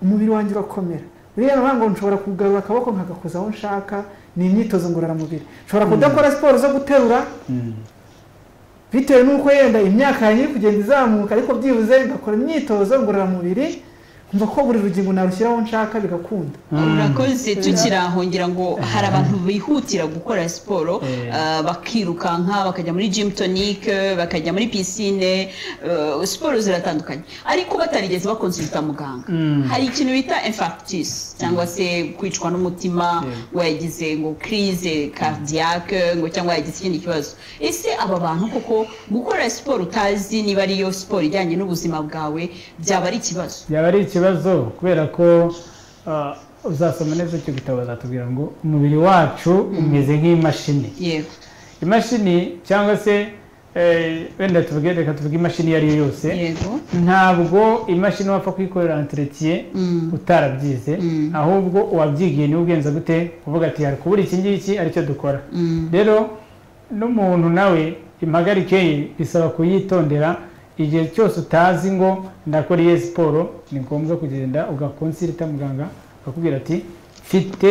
umubiri wanjye urakomera buriya ni ukuvuga ngo nshobora kugarura akaboko nkagakoza aho nshaka ni imyitozo ngororamubiri nshobora kudakora siporo zo guterura bitewe n'uko yenda imyaka yanjye iri kugenda izamuka ariko byibuze ngakora imyitozo ngororamubiri nkumva ko buri rugingo narushyiraho nshaka bigakunda urakoze tukiri aho ngira ngo hari abantu bihutira gukora siporo ah, bakirukanka bakajya muri gym tonic bakajya muri pisine eh, siporo ziratandukanye ariko batarigeze bakonsulta muganga hari ikintu bita infarctus cyangwa se kwicwa n'umutima wagize ngo crise cardiaque ngo cyangwa yagize ikindi kibazo ese aba bantu koko gukora siporo utazi niba ariyo siporo ijyanye n'ubuzima bwawe byaba ari ikibazo byaba ari ikibazo kubera ko ah, uzasoma neza icyo gitabo bazatubwira ngo umubiri wacu umeze nk'imashini yego imashini cyangwa se eh, wenda tuvuge reka tuvuge imashini iyo ari yo yose yego ntabwo imashini wapfa kuyikorera entretiye utarabyize ahubwo uwabyigiye niwe ugenza gute kuvuga ati hari kubura iki ngiki aricyo dukora rero n'umuntu nawe impagarike ye bisaba kuyitondera igihe cyose utazi ngo ndakora iyo siporo ni ngombwa kugenda ugakonsirita muganga akakubwira ati mfite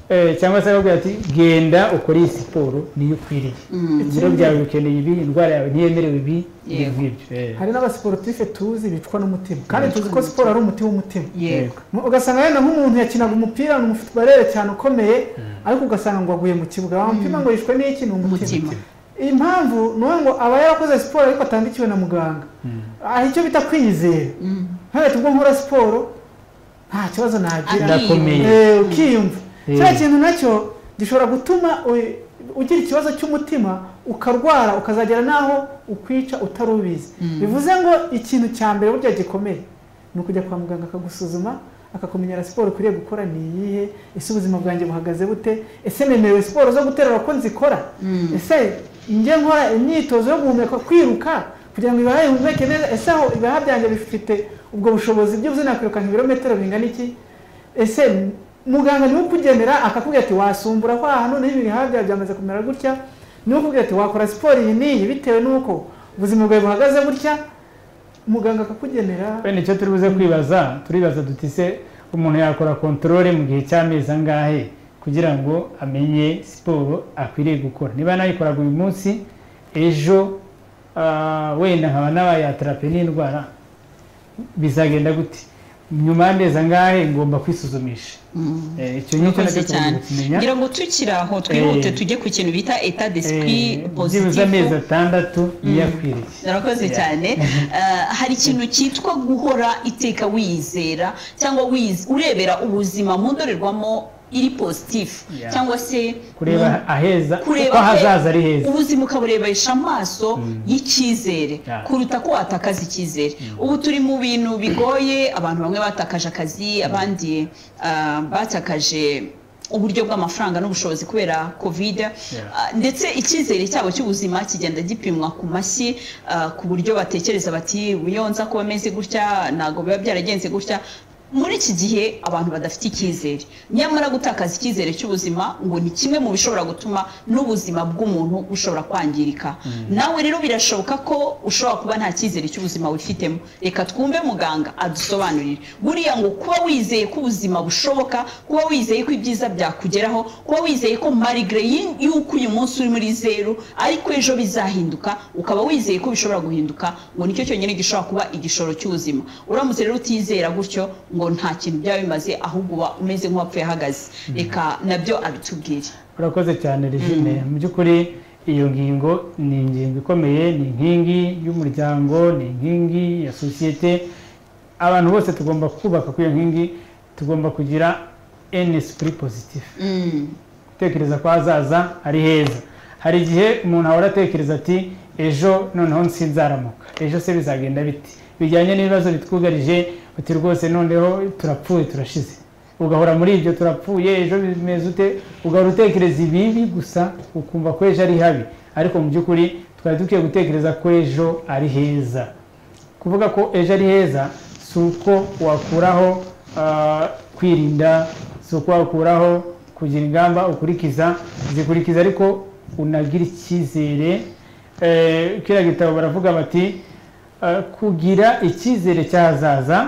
eh, cyangwa se akakubwira ati genda ukore iyi siporo niyo ukwiriye ibiro byawe bikeneye ibi indwara yawe ntiyemerewe ibi ibi Yego. ngibyo eh. hari n'abasiporutife tuzi bicwa n'umutima kandi tuzi ko siporo ari umuti w'umutima yego Mu- ugasanga wenda nk'umuntu yakinaga umupira ni umufutubarere cyane ukomeye ariko ugasanga ngo aguye mu kibuga wamutima ngo yishwe n'iki ni umutima Umutima. iyi mpamvu ni uwo ngo aba yarakoze siporo ariko atandikiwe na muganga hari icyo bita kwiyizera nk'aho tubwo nkora siporo nta kibazo nagira ndakomeye Eh, ukiyumva Eh. kiriya kintu nacyo gishobora gutuma u- ugira ikibazo cy'umutima ukarwara ukazagera n'aho ukwica utarubizi bivuze ngo ikintu cya mbere burya gikomeye ni ukujya kwa muganga akagusuzuma akakumenyera siporo ukwiriye gukora ni iyihe ese ubuzima bwanjye buhagaze bute ese nemerewe siporo zo guterura ko nzikora ese njye nkora imyitozo yo guhumeka kwiruka kugira ngo ibihaha bihumeke neza ese aho ibihaha byanjye bifite ubwo bushobozi byo nakwirukanka ibirometero bingana iki ese muganga niwe ukugenera akakubwira ati wasumbura kwa hano n'ibi bihaha byawe byamaze kumera gutya niwe ukubwira ati wakora siporo iyi n'iyi bitewe n'uko ubuzima bwawe buhagaze gutya muganga akakugenera bene icyo turi buze kwibaza turibaza duti se umuntu yakora kontorore mu gihe cy'amezi angahe kugira ngo amenye siporo akwiriye gukora niba nayikoraga uyu munsi ejo ah, wenda nkaba n'abayatarape n'indwara bizagenda gute nyuma y'amezi angahe ngomba kwisuzumisha Eh, icyo ngicyo urakoze nacyo cyane tugomba kukimenya ngira ngo tukiri aho twihute Eh. tujye ku kintu bita eta Eh, d'esprit byibuze positif amezi atandatu iyo akwiriye urakoze cyane Eh, hari ikintu cyitwa guhora iteka wiyizera cyangwa wiyiz- urebera ubuzima mu ndorerwamo iri positifu Yeah. cyangwa se kureba mu- aheza kureba uko hazaza ari heza ubuzima ukaburebesha amaso y'icyizere Yeah. kuruta ko watakaza icyizere ubu turi mu bintu bigoye abantu bamwe batakaje akazi abandi ah, batakaje uburyo bw'amafaranga n'ubushobozi kubera covid Ah, ndetse icyizere cyabo cy'ubuzima kigenda gipimwa ku mashyi ah, ku buryo batekereza bati "Ubu iyo nza kuba ameze gutya ntabwo biba byaragenze gutya muri iki gihe abantu badafite icyizere nyamara gutakaza icyizere cy'ubuzima ngo ni kimwe mu bishobora gutuma n'ubuzima bw'umuntu bushobora kwangirika nawe rero birashoboka ko ushobora kuba nta cyizere cy'ubuzima wifitemo reka twumve muganga adusobanurire buriya ngo kuba wizeye ko ubuzima bushoboka kuba wizeye ko ibyiza byakugeraho kuba wizeye ko marigre yi- y'uko uyu munsi uri muri zeru ariko ejo bizahinduka ukaba wizeye ko bishobora guhinduka ngo nicyo cyonyine gishobora kuba igishoro cy'ubuzima uramutse rero utizera gutyo ngo nta kintu byaba bimaze ahubwo uba umeze nk'uwapfuye ahagaze reka nabyo abitubwire urakoze cyane regine mu by'ukuri iyo ngingo ni ingingo ikomeye ni inkingi y'umuryango ni inkingi ya sosiyete abantu bose tugomba kubaka kuri iyo nkingi tugomba kugira eni sipuri pozitifu gutekereza ko hazaza ari heza hari igihe umuntu ahora atekereza ati ejo noneho nsinzaramuka ejo se bizagenda biti bijyanye n'ibibazo bitwugarije uti rwose noneho turapfuye turashize ugahora muri ibyo turapfuye ejo bimeze ute ugahora utekereza ibibi gusa ukumva ko ejo ari habi ariko mu by'ukuri twari dukwiye gutekereza ko ejo ari heza kuvuga ko ejo ari heza si uko wakuraho ah, kwirinda si uko wakuraho kugira ingamba ukurikiza zikurikiza ariko unagira icyizere Eh, kiriya gitabo baravuga bati eh, kugira icyizere cy'ahazaza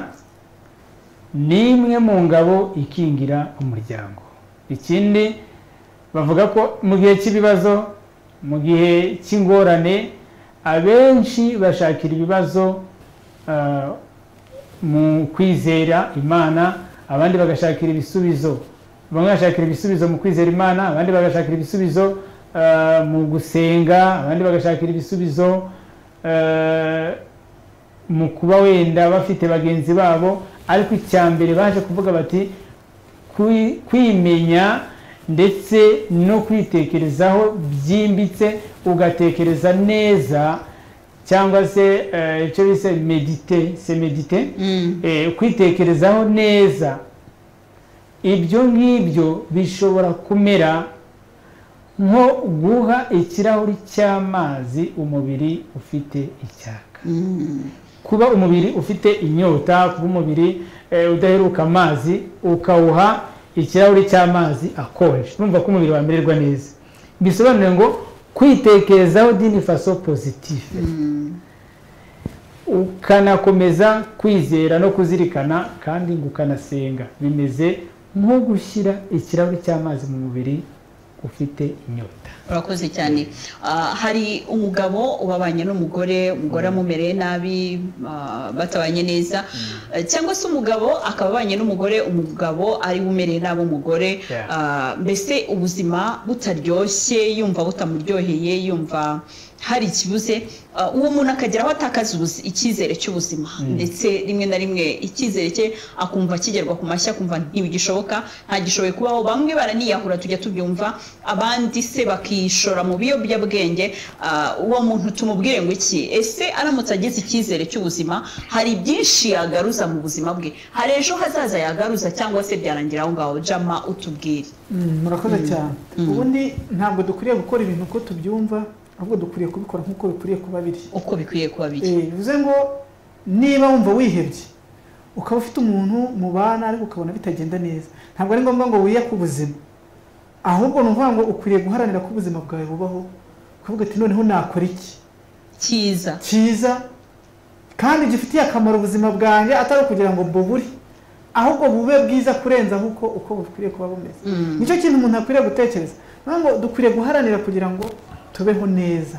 ni imwe mu ngabo ikingira umuryango ikindi bavuga ko mu gihe cy'ibibazo mu gihe cy'ingorane abenshi bashakira ibibazo ah, mu kwizera imana abandi bagashakira ibisubizo bamwe bashakira ibisubizo mu kwizera imana abandi bagashakira ibisubizo ah, mu gusenga abandi bagashakira ibisubizo ah, mu kuba wenda bafite bagenzi babo ariko icya mbere baje kuvuga bati "Kwi- kwimenya ndetse no kwitekerezaho byimbitse ugatekereza neza cyangwa se eh, icyo bise medite se medite Eh, kwitekerezaho neza ibyo ngibyo bishobora kumera nko guha ikirahuri cy'amazi umubiri ufite icyaka kuba umubiri ufite inyota kuba umubiri eh, udaheruka amazi ukawuha ikirahuri cy'amazi akonje urumva ko umubiri wamererwa neza bisobanuye ngo kwitekerezaho dini faso positive ukanakomeza kwizera no kuzirikana kandi ngo ukanasenga bimeze nko gushyira ikirahuri cy'amazi mu mubiri ufite inyota urakoze cyane Ah, hari umugabo ubabanye n'umugore umugore amumereye nabi ah, batabanye neza Eh, cyangwa se umugabo akaba abanye n'umugore umugabo ari we umereye nabi umugore Yeah. Ah, mbese ubuzima butaryoshye yumva butamuryoheye yumva hari ikibuze Ah, uwo muntu akageraho atakaza ubuzi- icyizere cy'ubuzima ndetse rimwe na rimwe icyizere cye akumva kigerwa ku mashyi akumva ntibigishoboka ntagishoboye kubaho bamwe baraniyahura tujya tubyumva abandi se bakishora mu biyobyabwenge Ah, uwo muntu tumubwire ngo iki ese aramutse agize icyizere cy'ubuzima hari byinshi yagaruza mu buzima bwe hari ejo hazaza yagaruza cyangwa se byarangira aho ngaho jama utubwire Mm, murakoze cyane ubundi ntabwo dukwiriye gukora ibintu uko tubyumva ahubwo dukwiriye kubikora nk'uko bikwiriye kuba biri uko bikwiye kuba biri Eh, bivuze ngo niba wumva wihebye ukaba ufite umuntu mubana ariko ukabona bitagenda neza ntabwo ari ngombwa ngo wiye ku buzima ahubwo ni ukuvuga ngo ukwiriye guharanira ko ubuzima bwawe bubaho kuvuga ati noneho nakora iki cyiza cyiza kandi gifitiye akamaro ubuzima bwanjye atari ukugira ngo mbubure ahubwo bube bwiza kurenza uko uko bukwiriye kuba bumeze nicyo kintu umuntu akwiriye gutekereza Ni ukuvuga ngo dukwiriye guharanira kugira ngo tubeho neza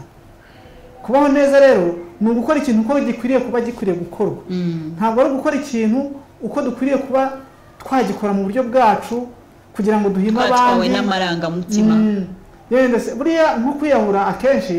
kubaho neza rero ni ugukora ikintu uko gikwiriye kuba gikwiriye gukorwa ntabwo ari ugukora ikintu uko dukwiriye kuba twagikora mu buryo bwacu kugira ngo duhime twatwawe abandi n'amarangamutima Mm. Yenda se buriya nko kwiyahura akenshi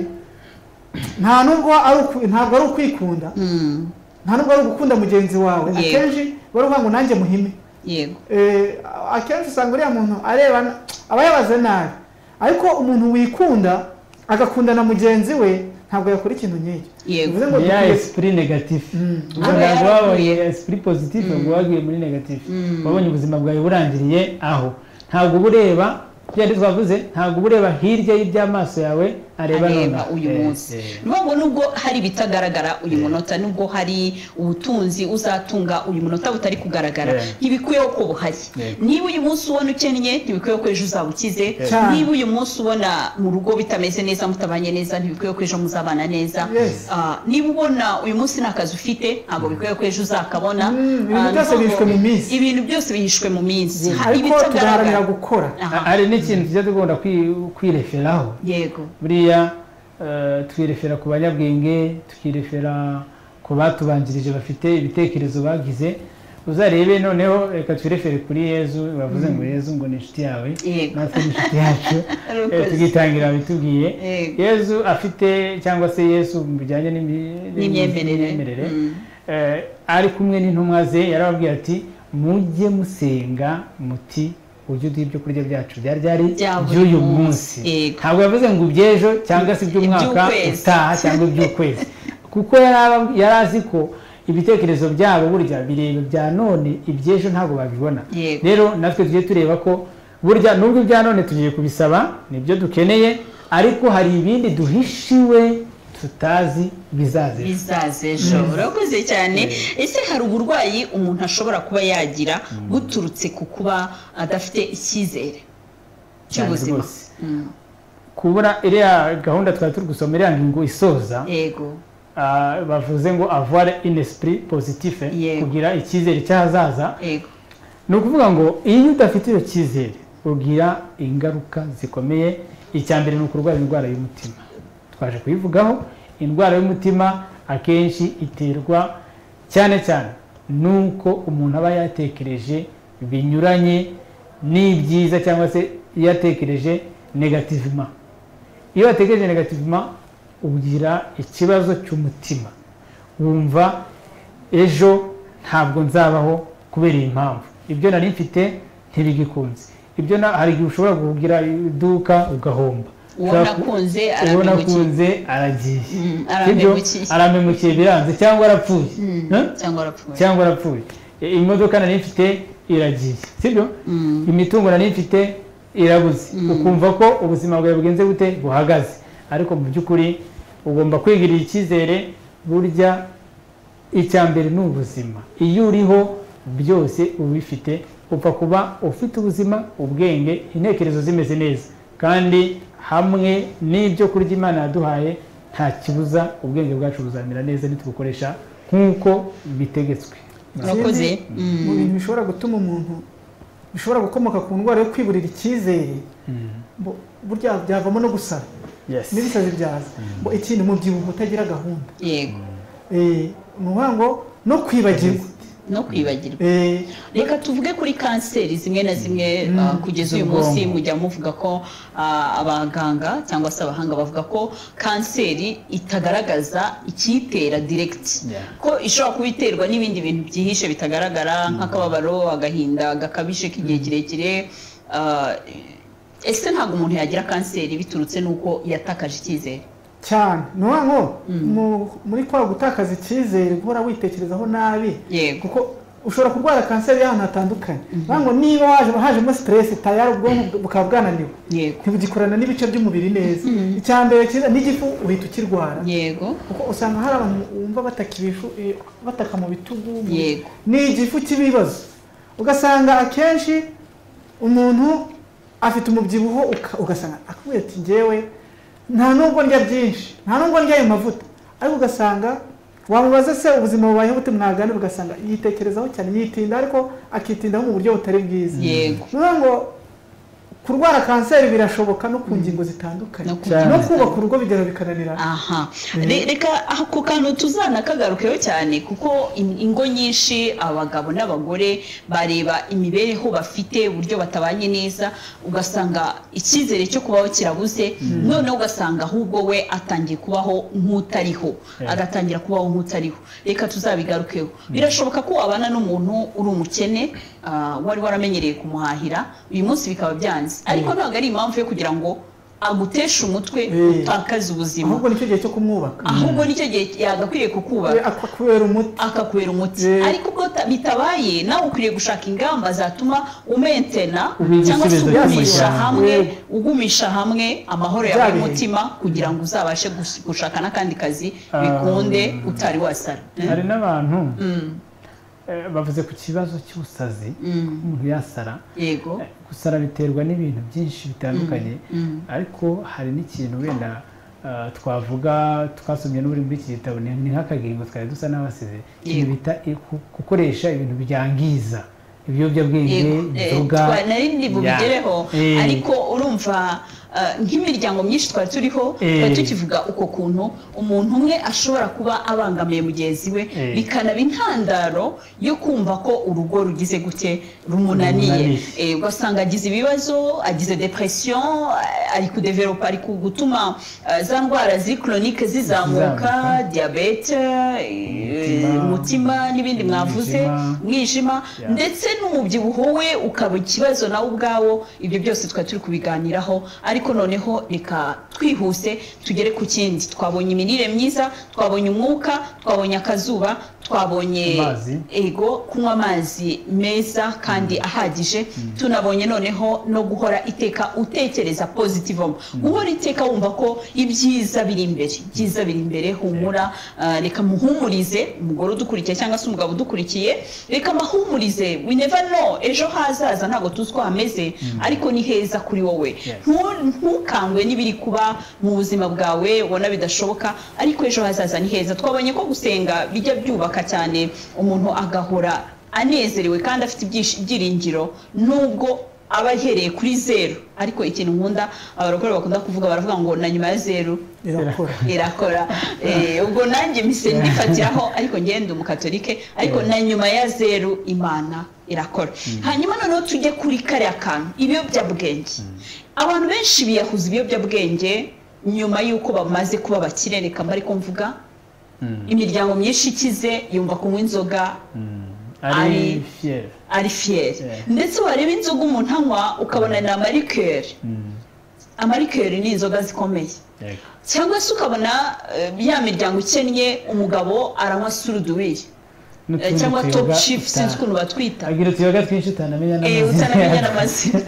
nta nubwo ari uku- ntabwo ari ukwikunda Mm, nta nubwo ari ugukunda mugenzi wawe Yego. akenshi bari kuvuga ngo nanjye muhime yego Eh, akenshi usanga uriya muntu areba na- aba yabaze nabi ariko umuntu wikunda agakunda na mugenzi we ntabwo yakora ikintu nk'icyo Yego. bivuze ngo ni ya dukwiye esprit negative Aba ntabwo yaravuye. wabaye esprit positive ngo wagiye muri negative wabonye ubuzima bwawe burangiriye aho ntabwo uba ureba byari twavuze ntabwo uba ureba hirya y'iby'amaso yawe areba areba nonaha. uyu Eh, munsi eh. ni ngombwa nubwo hari ibitagaragara uyu munota nubwo hari ubutunzi uzatunga uyu munota butari kugaragara Yeah. ntibikwiyeho ko buhari Yego. niba uyu munsi ubona ukennye ntibikwiye ko ejo uzaba ukize Cyane. niba uyu munsi ubona mu rugo bitameze neza mutabanye neza ntibikwiye ko ejo muzabana neza Yes. Ah, niba ubona uyu munsi nta kazi ufite ntabwo bikwiye ko ejo uzakabona Mm, ibintu Ah, ni byose ngombwa- bihishwe mu minsi. ibintu byose bihishwe mu minsi hari ariko tugaharanira ibitagaragara gukora Aha, hari n'ikintu tujya tugomba kwi- kwireferaho yego buriya eh, twirefera ku banyabwenge tukirefera ku batubanjirije bafite ibitekerezo bagize uzarebe noneho reka twirefere kuri yezu bavuze ngo yezu ngo ni inshuti yawe Yego. natwe ni inshuti yacu Urakoze. Eh, tugitangira bitubwiye Yego. yezu afite cyangwa se yezu mu bijyanye n'imi- N'imyemerere. n'imyemerere Mm. eh, ari kumwe n'intumwa ze yarababwiye ati mujye musenga muti ujye uduha ibyo kurya byacu byari byari Bya buri by'uyu munsi. munsi Yego. ntabwo yavuze ngo iby'ejo cyangwa se iby'umwaka Iby'ukwezi. utaha cyangwa iby'ukwezi kuko yari aba- yari azi ko ibitekerezo byabo burya bireba ibya none iby'ejo ntabwo babibona rero natwe tujye tureba ko burya nubwo ibya none tugiye kubisaba nibyo dukeneye ariko hari ibindi duhishiwe tutazi bizaza ejo bizaza ejo urakoze cyane ese hari uburwayi umuntu ashobora kuba yagira buturutse ku kuba adafite icyizere cy'ubuzima rwose. kubura iriya gahunda twari turi gusoma iriya ngingo isoza yego ah, bavuze ngo avoir une esprit positif Yego. kugira icyizere cy'ahazaza yego ni ukuvuga ngo iyo udafite icyo cyizere ugira ingaruka zikomeye icya mbere ni ukurwara indwara y'umutima twaje kuyivugaho indwara y'umutima akenshi iterwa cyane cyane n'uko umuntu aba yatekereje binyuranye n'ibyiza cyangwa se yatekereje negativement iyo watekereje negativement ugira ikibazo cy'umutima wumva ejo ntabwo nzabaho kubera iyi mpamvu ibyo nari mfite ntibigikunze ibyo na- hari igihe ushobora kugira iduka ugahomba Uwo Ushobora ku- nakunze uwo arampemukiye. nakunze aragiye Mm, Sibyo? arampemukiye. arampemukiye biranze cyangwa arapfuye Eh? cyangwa arapfuye cyangwa arapfuye E, imodoka nari mfite iragiye sibyo imitungo nari mfite irabuze ukumva ko ubuzima bwawe bugenze gute buhagaze ariko mu by'ukuri ugomba kwigirira icyizere burya icya mbere ni ubuzima iyo uriho byose ubifite upfa kuba ufite ubuzima ubwenge intekerezo zimeze neza kandi hamwe n'ibyo kurya imana yaduhaye nta kibuza ubwenge bwacu buzamera neza nitubukoresha nk'uko bitegetswe urakoze Ikindi, mu bintu bishobora gutuma umuntu bishobora gukomoka ku ndwara yo kwiburira icyizere bo- burya byavamo no gusara Yes. n'ibisazi byaza ngo ikintu umubyibuho utagira gahunda yego Eh, ni ukuvuga ngo no kwibagirwa no kwibagirwa Eh, reka tuvuge kuri kanseri zimwe na zimwe Mm, ah, kugeza uyu munsi z'ubwonko. mujya muvuga ko ah, abaganga cyangwa se abahanga bavuga ko kanseri itagaragaza ikiyitera direct Yeah. ko ishobora kuba iterwa n'ibindi bintu byihishe bitagaragara nk'akababaro agahinda gakabije k'igihe kirekire ah, ese ntabwo umuntu yagira kanseri biturutse n'uko yatakaje icyizere cyane ni ukuvuga ngo mu- muri kwa gutakaza icyizere guhora witekerezaho nabi Yego. kuko ushobora kurwara kanseri y'ahantu hatandukanye ni ukuvuga ngo niba waje hajemo stress tayari ubwonko bukaba bwananiwe yego ntibugikorana n'ibice by'umubiri neza icya mbere cyiza n'igifu uhita ukirwara yego kuko usanga hari abantu wumva bataka ibifu eh, bataka mu bitugu mu- Yego. ni igifu cy'ibibazo ugasanga akenshi umuntu afite umubyibuho uka- ugasanga akubwira ati ngewe nta nubwo ndya byinshi nta nubwo ndya ayo mavuta ariko ugasanga wamubaza se ubuzima bubayeho bute mwaganira ugasanga yitekerezaho cyane yitinda ariko akitindaho mu buryo butari bwiza Yego. ni ukuvuga ngo kurwara kanseri birashoboka no ku ngingo zitandukanye No ku no ngingo kubaka urugo bigera bikananirana aha Re- reka ako kantu tuzanakagarukeho cyane kuko in- ingo nyinshi abagabo n'abagore bareba imibereho bafite uburyo batabanye neza ugasanga icyizere cyo kubaho kirabuze noneho ugasanga ahubwo we atangiye kubaho nk'utariho agatangira kubaho nk'utariho reka tuzabigarukeho birashoboka ko wabana n'umuntu uri umukene ah, wari waramenyereye kumuhahira uyu munsi bikaba byanze ariko ntabwo ari impamvu yo kugira ngo aguteshe umutwe Eh. utakaze ubuzima ahubwo nicyo gihe cyo kumwubaka ahubwo nicyo gihe yagakwiriye We kukuba akakubera umuti akakubera umuti Yeah. ariko ubwo ta- bitabaye nawe ukwiriye gushaka ingamba zatuma umentena Ubiha cyangwa se igisubizo ugumisha cy'umuryango. hamwe Yeah. ugumisha hamwe amahoro yawe Byabereye. y'umutima kugira ngo uzabashe gus- gushaka n'akandi kazi bikunde utari wasara hari n'abantu Mm, eh, bavuze ku kibazo cy'ubusazi mm, umuntu yasara yego Eh, gusara biterwa n'ibintu byinshi bitandukanye ariko hari n'ikintu wenda ah, twavuga twasomye n'uri muri iki gitabo ni ni nk'akagingo twari dusa n'abasize ikintu Yego. bita i- ku- gukoresha ibintu byangiza ibiyobyabwenge Yego, eh, inzoga twa- nari ndi ya- bubigereho eh, ariko urumva eh, nk'imiryango myinshi twari turiho twari Eh. tukivuga uko kuntu umuntu umwe ashobora kuba abangamiye mugenzi we Eh. bikanaba intandaro yo kumva ko urugo rugize gute rumunaniye Rumunaniye. Eh, ugasanga agize ibibazo agize depression eh, ari kudevelopa ari ku- gutuma eh, za ndwara ziri chronique zizamuka Zizamuka. diyabete Umutima. umutima n'ibindi mwavuze Umwijima. umwijima Yeah. ndetse n'umubyibuho we ukaba ikibazo nawe ubwawo ibyo byose twari turi kubiganiraho ariko noneho reka twihuse tugere ku kindi twabonye imirire myiza twabonye umwuka twabonye akazuba twabonye Amazi. ego kunywa amazi meza kandi ahagije tunabonye noneho no guhora iteka utekereza pozitivo guhora iteka wumva ko ibyiza biri imbere ibyiza biri imbere humura ah, reka muhumurize umugore udukurikiye cyangwa se umugabo udukurikiye reka mbahumurize we never know ejo hazaza ntabwo tuzi uko hameze ariko ni heza kuri wowe Ntu- ntukangwe n'ibiri kuba mu buzima bwawe ubona bidashoboka ariko ejo hazaza ni heza twabonye ko gusenga bijya byubaka cyane umuntu agahora anezerewe kandi afite ibyish- ibyiringiro nubwo aba ahereye kuri zeru ariko ikintu nkunda abarokore bakunda kuvuga baravuga ngo na nyuma ya zeru irakora irakora Eh, ubwo nanjye mise ndifatiraho ariko ngenda umukatolike ariko na nyuma ya zeru imana irakora hanyuma noneho tujye kuri kariya kantu ibiyobyabwenge abantu benshi biyahuza ibiyobyabwenge nyuma y'uko bamaze kuba abakire reka mba ariko mvuga imiryango myinshi ikize yumva kunywa inzoga ari Ari- fiyeri ari fiyeri Yeah. ndetse wareba inzoga umuntu anywa ukabona ni amarikeri amarikeri ni inzoga zikomeye cyangwa se ukabona eh, ya miryango ikennye umugabo aranywa suruduwiri eh, cyangwa top chief sinzi ukuntu batwita agira utuyoga twinshi utanamenya Eh, n'amazina utanamenya yatwo. n'amazina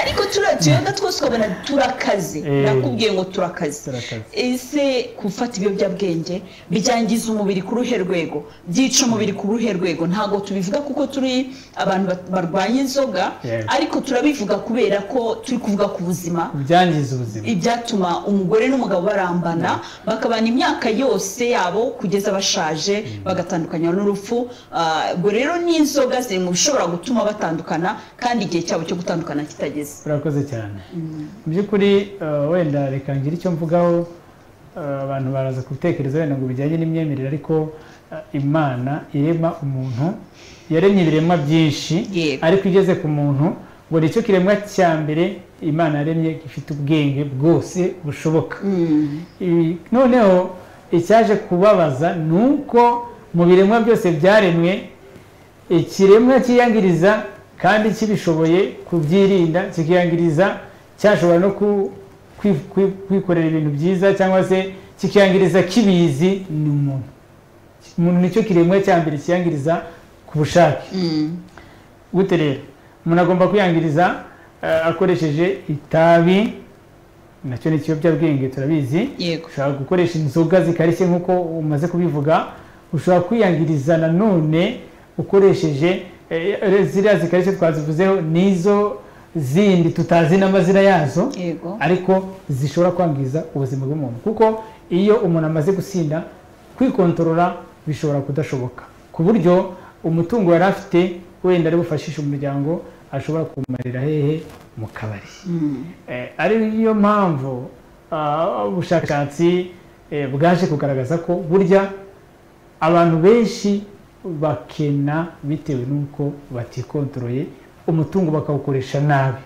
ariko turiya tuyoga twose ukabona turakaze Eh. nakubwiye ngo turakaze Turakaze. ese gufata ibiyobyabwenge byangiza umubiri ku ruhe rwego byica umubiri ku ruhe rwego ntabwo tubivuga kuko turi abantu bat- barwanya inzoga Yego. ariko turabivuga kubera ko turi kuvuga ku buzima byangiza ubuzima ibyatuma umugore n'umugabo barambana bakabana imyaka yose yabo kugeza bashaje bagatandukanywa n'urupfu Ah, ubwo rero n'inzoga ziri mu bishobora gutuma batandukana kandi igihe cyabo cyo gutandukana kitageze urakoze cyane mu by'ukuri eh, wenda reka ngire icyo mvugaho eh, abantu baraza kubitekereza wenda ngo bijyanye n'imyemerere ariko eh, imana irema umuntu yaremye ibiremwa byinshi Yego. ariko igeze ku muntu ngo ni cyo kiremwa cya mbere imana yaremye gifite ubwenge bwose bushoboka Ibi- noneho icyaje kubabaza ni uko mu biremwa byose byaremwe ikiremwa cyiyangiriza kandi kibishoboye kubyirinda kikiyangiriza cyashobora no ku- kwi- kwi- kwikorera ibintu byiza cyangwa se kikiyangiriza kibizi ni umuntu umuntu nicyo kiremwa cya mbere kiyangiriza ku bushake gute rero umuntu agomba kwiyangiriza eh, akoresheje itabi nacyo ni ikiyobyabwenge turabizi Yego. ushobora gukoresha inzoga zikarishye nk'uko umaze kubivuga ushobora kwiyangiriza nanone ukoresheje eh, ziriya zikarishye twazivuzeho n'izo zindi tutazi n'amazina yazo Yego. ariko zishobora kwangiza ubuzima bw'umuntu kuko iyo umuntu amaze gusinda kwikontorora bishobora kudashoboka ku buryo umutungo yari afite wenda ari bufashishe umuryango ashobora kumarira hehe mu kabari Eh, ari yo mpamvu ah, ubushakashatsi eh, bwaje kugaragaza ko burya abantu benshi bakena bitewe n'uko batikontoreye umutungo bakawukoresha nabi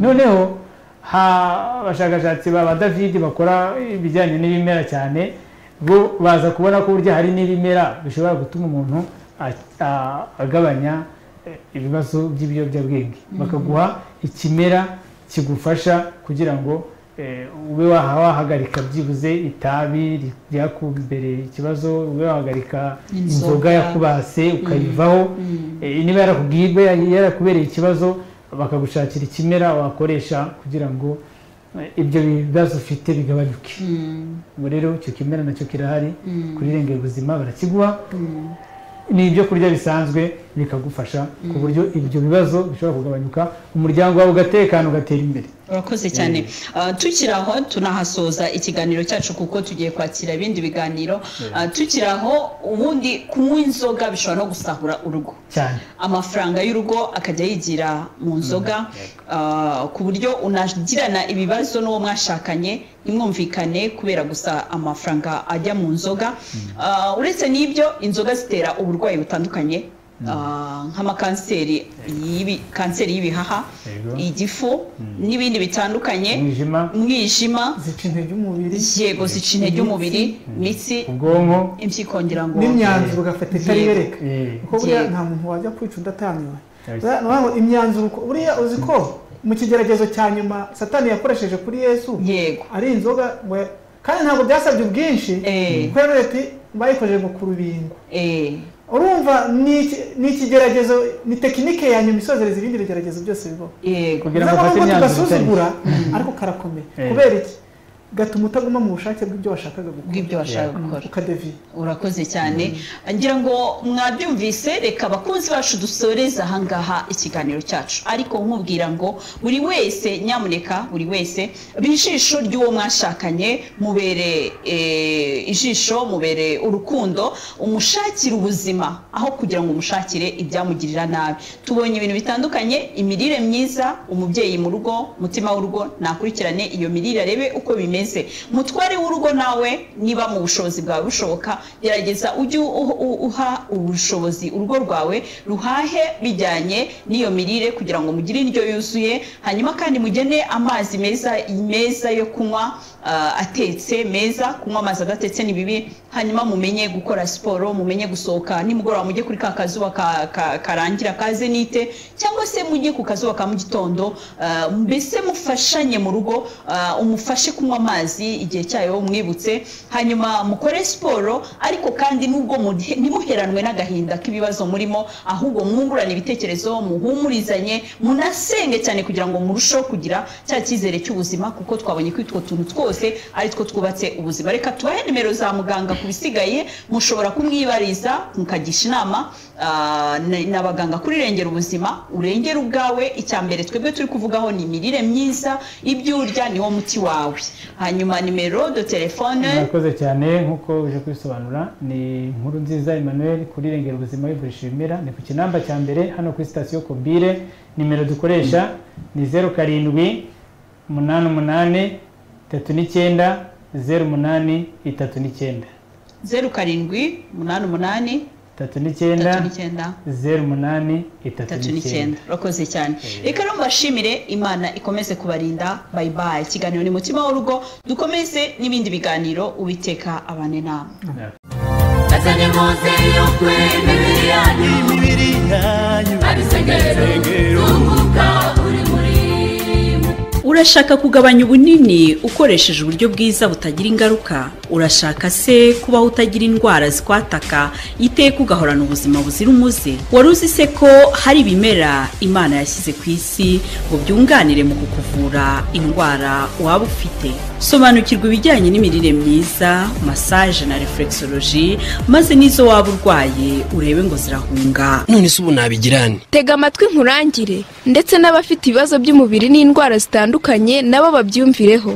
noneho ha- abashakashatsi ba ba david bakora ibijyanye n'ibimera cyane bo baza kubona ko burya hari n'ibimera bishobora gutuma umuntu a- a- agabanya eh, ibibazo by'ibiyobyabwenge bakaguha ikimera kigufasha kugira ngo eh, ube waha- wahagarika byibuze itabi ri- ryakumbereye ikibazo ube wahagarika inzoga yakubase ukayivaho Eh, niba yarakubwiye yarakubereye ikibazo bakagushakira ikimera wakoresha kugira ngo eh, ibyo bibazo ufite bigabanyuke ubwo rero icyo kimera nacyo kirahari kuri irengero ubuzima barakiguha ni ibyo kurya bisanzwe bikagufasha ku buryo ibyo bibazo bishobora kugabanyuka umuryango wawe ugatekana ugatera imbere urakoze cyane Ah, tukiri aho tunahasoza ikiganiro cyacu kuko tugiye kwakira ibindi biganiro Ah, tukiri aho ubundi kunywa inzoga bishobora no gusahura urugo cyane amafaranga y'urugo akajya yigira mu nzoga ah, ku buryo unagirana ibibazo n'uwo mwashakanye ntimwumvikane kubera gusa amafaranga ajya mu nzoga Ah, uretse n'ibyo inzoga zitera uburwayi butandukanye ah, nk'amakanseri y'ibi- kanseri y'ibihaha Yego. igifu n'ibindi bitandukanye umwijima umwijima zica intege umubiri yego zica intege umubiri imitsi ubwonko impyiko ngira ngo n'imyanzuro ugafata itari Yego. yereka eh, kuko buriya Yego. nta muntu wajya kwica udatanywe Yes. Buriya ni ukuvuga ngo imyanzuro uko- buriya uzi ko mu kigeragezo cya nyuma satani yakoresheje kuri yesu yego ari inzoga ngo kandi ntabwo byasabye ubwinshi Eh. kubera ati bayikojeje ngo ku rubingo eh urumva ni iki- ni ikigeragezo ni tekinike ya nyuma isozereza ibindi bigeragezo byose bibaho yego kugira ngo niyo ufate mpamvu imyanzuro tugasuzugura itari ariko karakomeye Eh. kubera iki gatuma utaguma mu bushake bw'ibyo washakaga gukora bw'ibyo bashaka gukora ukadeviye urakoze cyane ngira ngo mwabyumvise reka abakunzi bacu dusoreze ahangaha ikiganiro cyacu ariko nkubwira ngo buri wese nyamuneka buri wese bijisho ry'uwo mwashakanye mubere eh, ijisho mubere urukundo umushakire ubuzima aho kugira ngo umushakire ibyamugirira nabi tubonye ibintu bitandukanye imirire myiza umubyeyi mu rugo umutima w'urugo nakurikirane iyo mirire arebe uko bimeze mutware w'urugo nawe niba mu bushobozi bwawe bushoboka gerageza ujye u- u- uha ubushobozi urugo rwawe ruhahe bijyanye n'iyo mirire kugira ngo mugire indyo yuzuye hanyuma kandi mugene amazi meza meza yo kunywa ah, atetse meza kunywa amazi adatetse ni bibi hanyuma mumenye gukora siporo mumenye gusohoka nimugoroba mujye kuri ka kazuba ka- ka- karangira kaze nite cyangwa se mujye ku kazuba ka mu gitondo ah, mbese mufashanye mu rugo ah, umufashe kunywa amazi igihe cyayo umwibutse hanyuma mukore siporo ariko kandi nubwo muhe- ntimuheranwe n'agahinda k'ibibazo murimo ahubwo mwungurane ibitekerezo muhumurizanye munasenge cyane kugira ngo murusheho kugira cya cyizere cy'ubuzima kuko twabonye ko utwo tuntu twose ari two twubatse ubuzima reka tubahe nimero za muganga ku bisigaye mushobora kumwibariza mukagisha inama ah, na- n'abaganga kuri rengera ubuzima urengera ubwawe icya mbere twebwe turi kuvugaho ni imirire myiza ibyo urya niwo muti wawe hanyuma nimero de telefone murakoze cyane nk'uko uje kubisobanura ni inkuru nziza emmanuel kuri rengera ubuzima bivurisha ibimera ni ku kinamba cya mbere hano kuri sitasiyo kombire nimero dukoresha ni zeru karindwi umunani umunani itatu n'icyenda zeru umunani itatu n'icyenda zeru karindwi umunani umunani itatu n'icyenda itatu n'icyenda zeru umunani itatu itatu n'icyenda n'icyenda urakoze cyane reka rero mbashimire imana ikomeze kubarinda bayi bayi ikiganiro ni mutima w'urugo dukomeze n'ibindi biganiro ubiteka abane namwe Azanye muze yo kwemera yanyu imibiri yanyu ari sengero tunguka uri muri mwe Urashaka kugabanya ubunini ukoresheje uburyo bwiza butagira ingaruka? Urashaka se kubaho utagira indwara zikwataka iteka ugahorana ubuzima buzira umuze? Wari uzi se ko hari ibimera Imana yashyize ku isi ngo byunganire mu kukuvura indwara waba ufite? Sobanukirwa ibijyanye n'imirire myiza, massage na reflexology, maze n'izo waba urwaye urebe ngo zirahunga none se ubu nabigirane tega amatwi nkurangire ndetse n'abafite ibibazo by'umubiri n'indwara zitandukanye nabo babyumvireho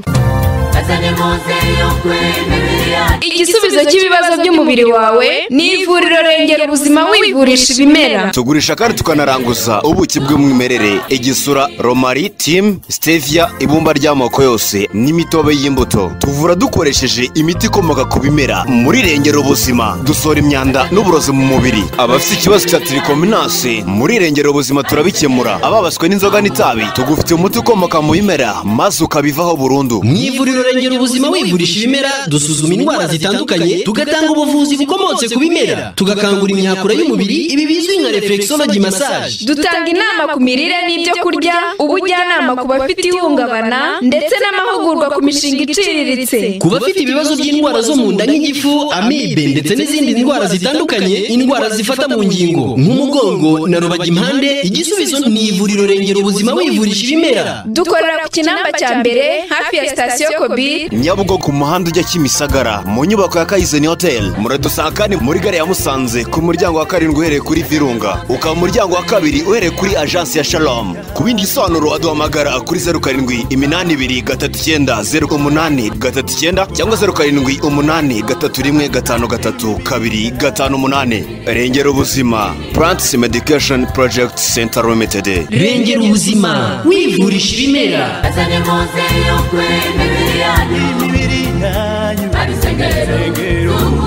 Azanye muze yo kwemera yanyu igisubizo cy'ibibazo by'umubiri wawe ni ivuriro rengera ubuzima wivurisha ibimera tugurisha kandi tukanaranguza ubuki bw'umwimerere igisura romari timu stevia ibumba ry'amoko yose n'imitobe y'imbuto tuvura dukoresheje imiti ikomoka ku bimera muri rengera ubuzima dusohora imyanda n'uburozi mu mubiri abafite ikibazo cya tirikominasi muri rengera ubuzima turabikemura ababaswe n'inzoga n'itabi tugufite umuti ukomoka mu bimera maze ukabivaho burundu mu ivuriro rengera ubuzima wivurisha ibimera dusuzuma indwara zitandukanye tugatanga ubuvuzi bukomotse ku bimera tugakangura imyakura y'umubiri ibi bizwi nka reflexology massage dutanga inama ku mirire n'ibyo kurya ubujyanama ku bafite ihungabana ndetse n'amahugurwa ku mishinga iciriritse ku bafite ibibazo by'indwara zo mu nda nk'igifu amibe ndetse n'izindi ndwara zitandukanye indwara zifata mu ngingo nk'umugongo na rubagimpande igisubizo ni ivuriro rengera ubuzima wivurisha ibimera dukorera ku kinamba cya mbere hafi ya sitasiyo kobiri nyabugogo ku muhanda ujya kimisagara mu nyubako ya kayizeni hoteli muradusanga kandi muri gare ya musanze ku muryango wa karindwi uhereye kuri virunga ukaba umuryango wa kabiri uhereye kuri ajansi ya shalomu ku bindi bisobanuro waduhamagara kuri zeru karindwi iminani ibiri gatatu icyenda zeru umunani gatatu icyenda cyangwa zeru karindwi umunani gatatu rimwe gatanu gatatu kabiri gatanu umunani rengera ubuzima plants medication project center limited rengera ubuzima wivurisha ibimera Azanye muze yo kwemera yanyu imibiri yanyu ari sengero tunguka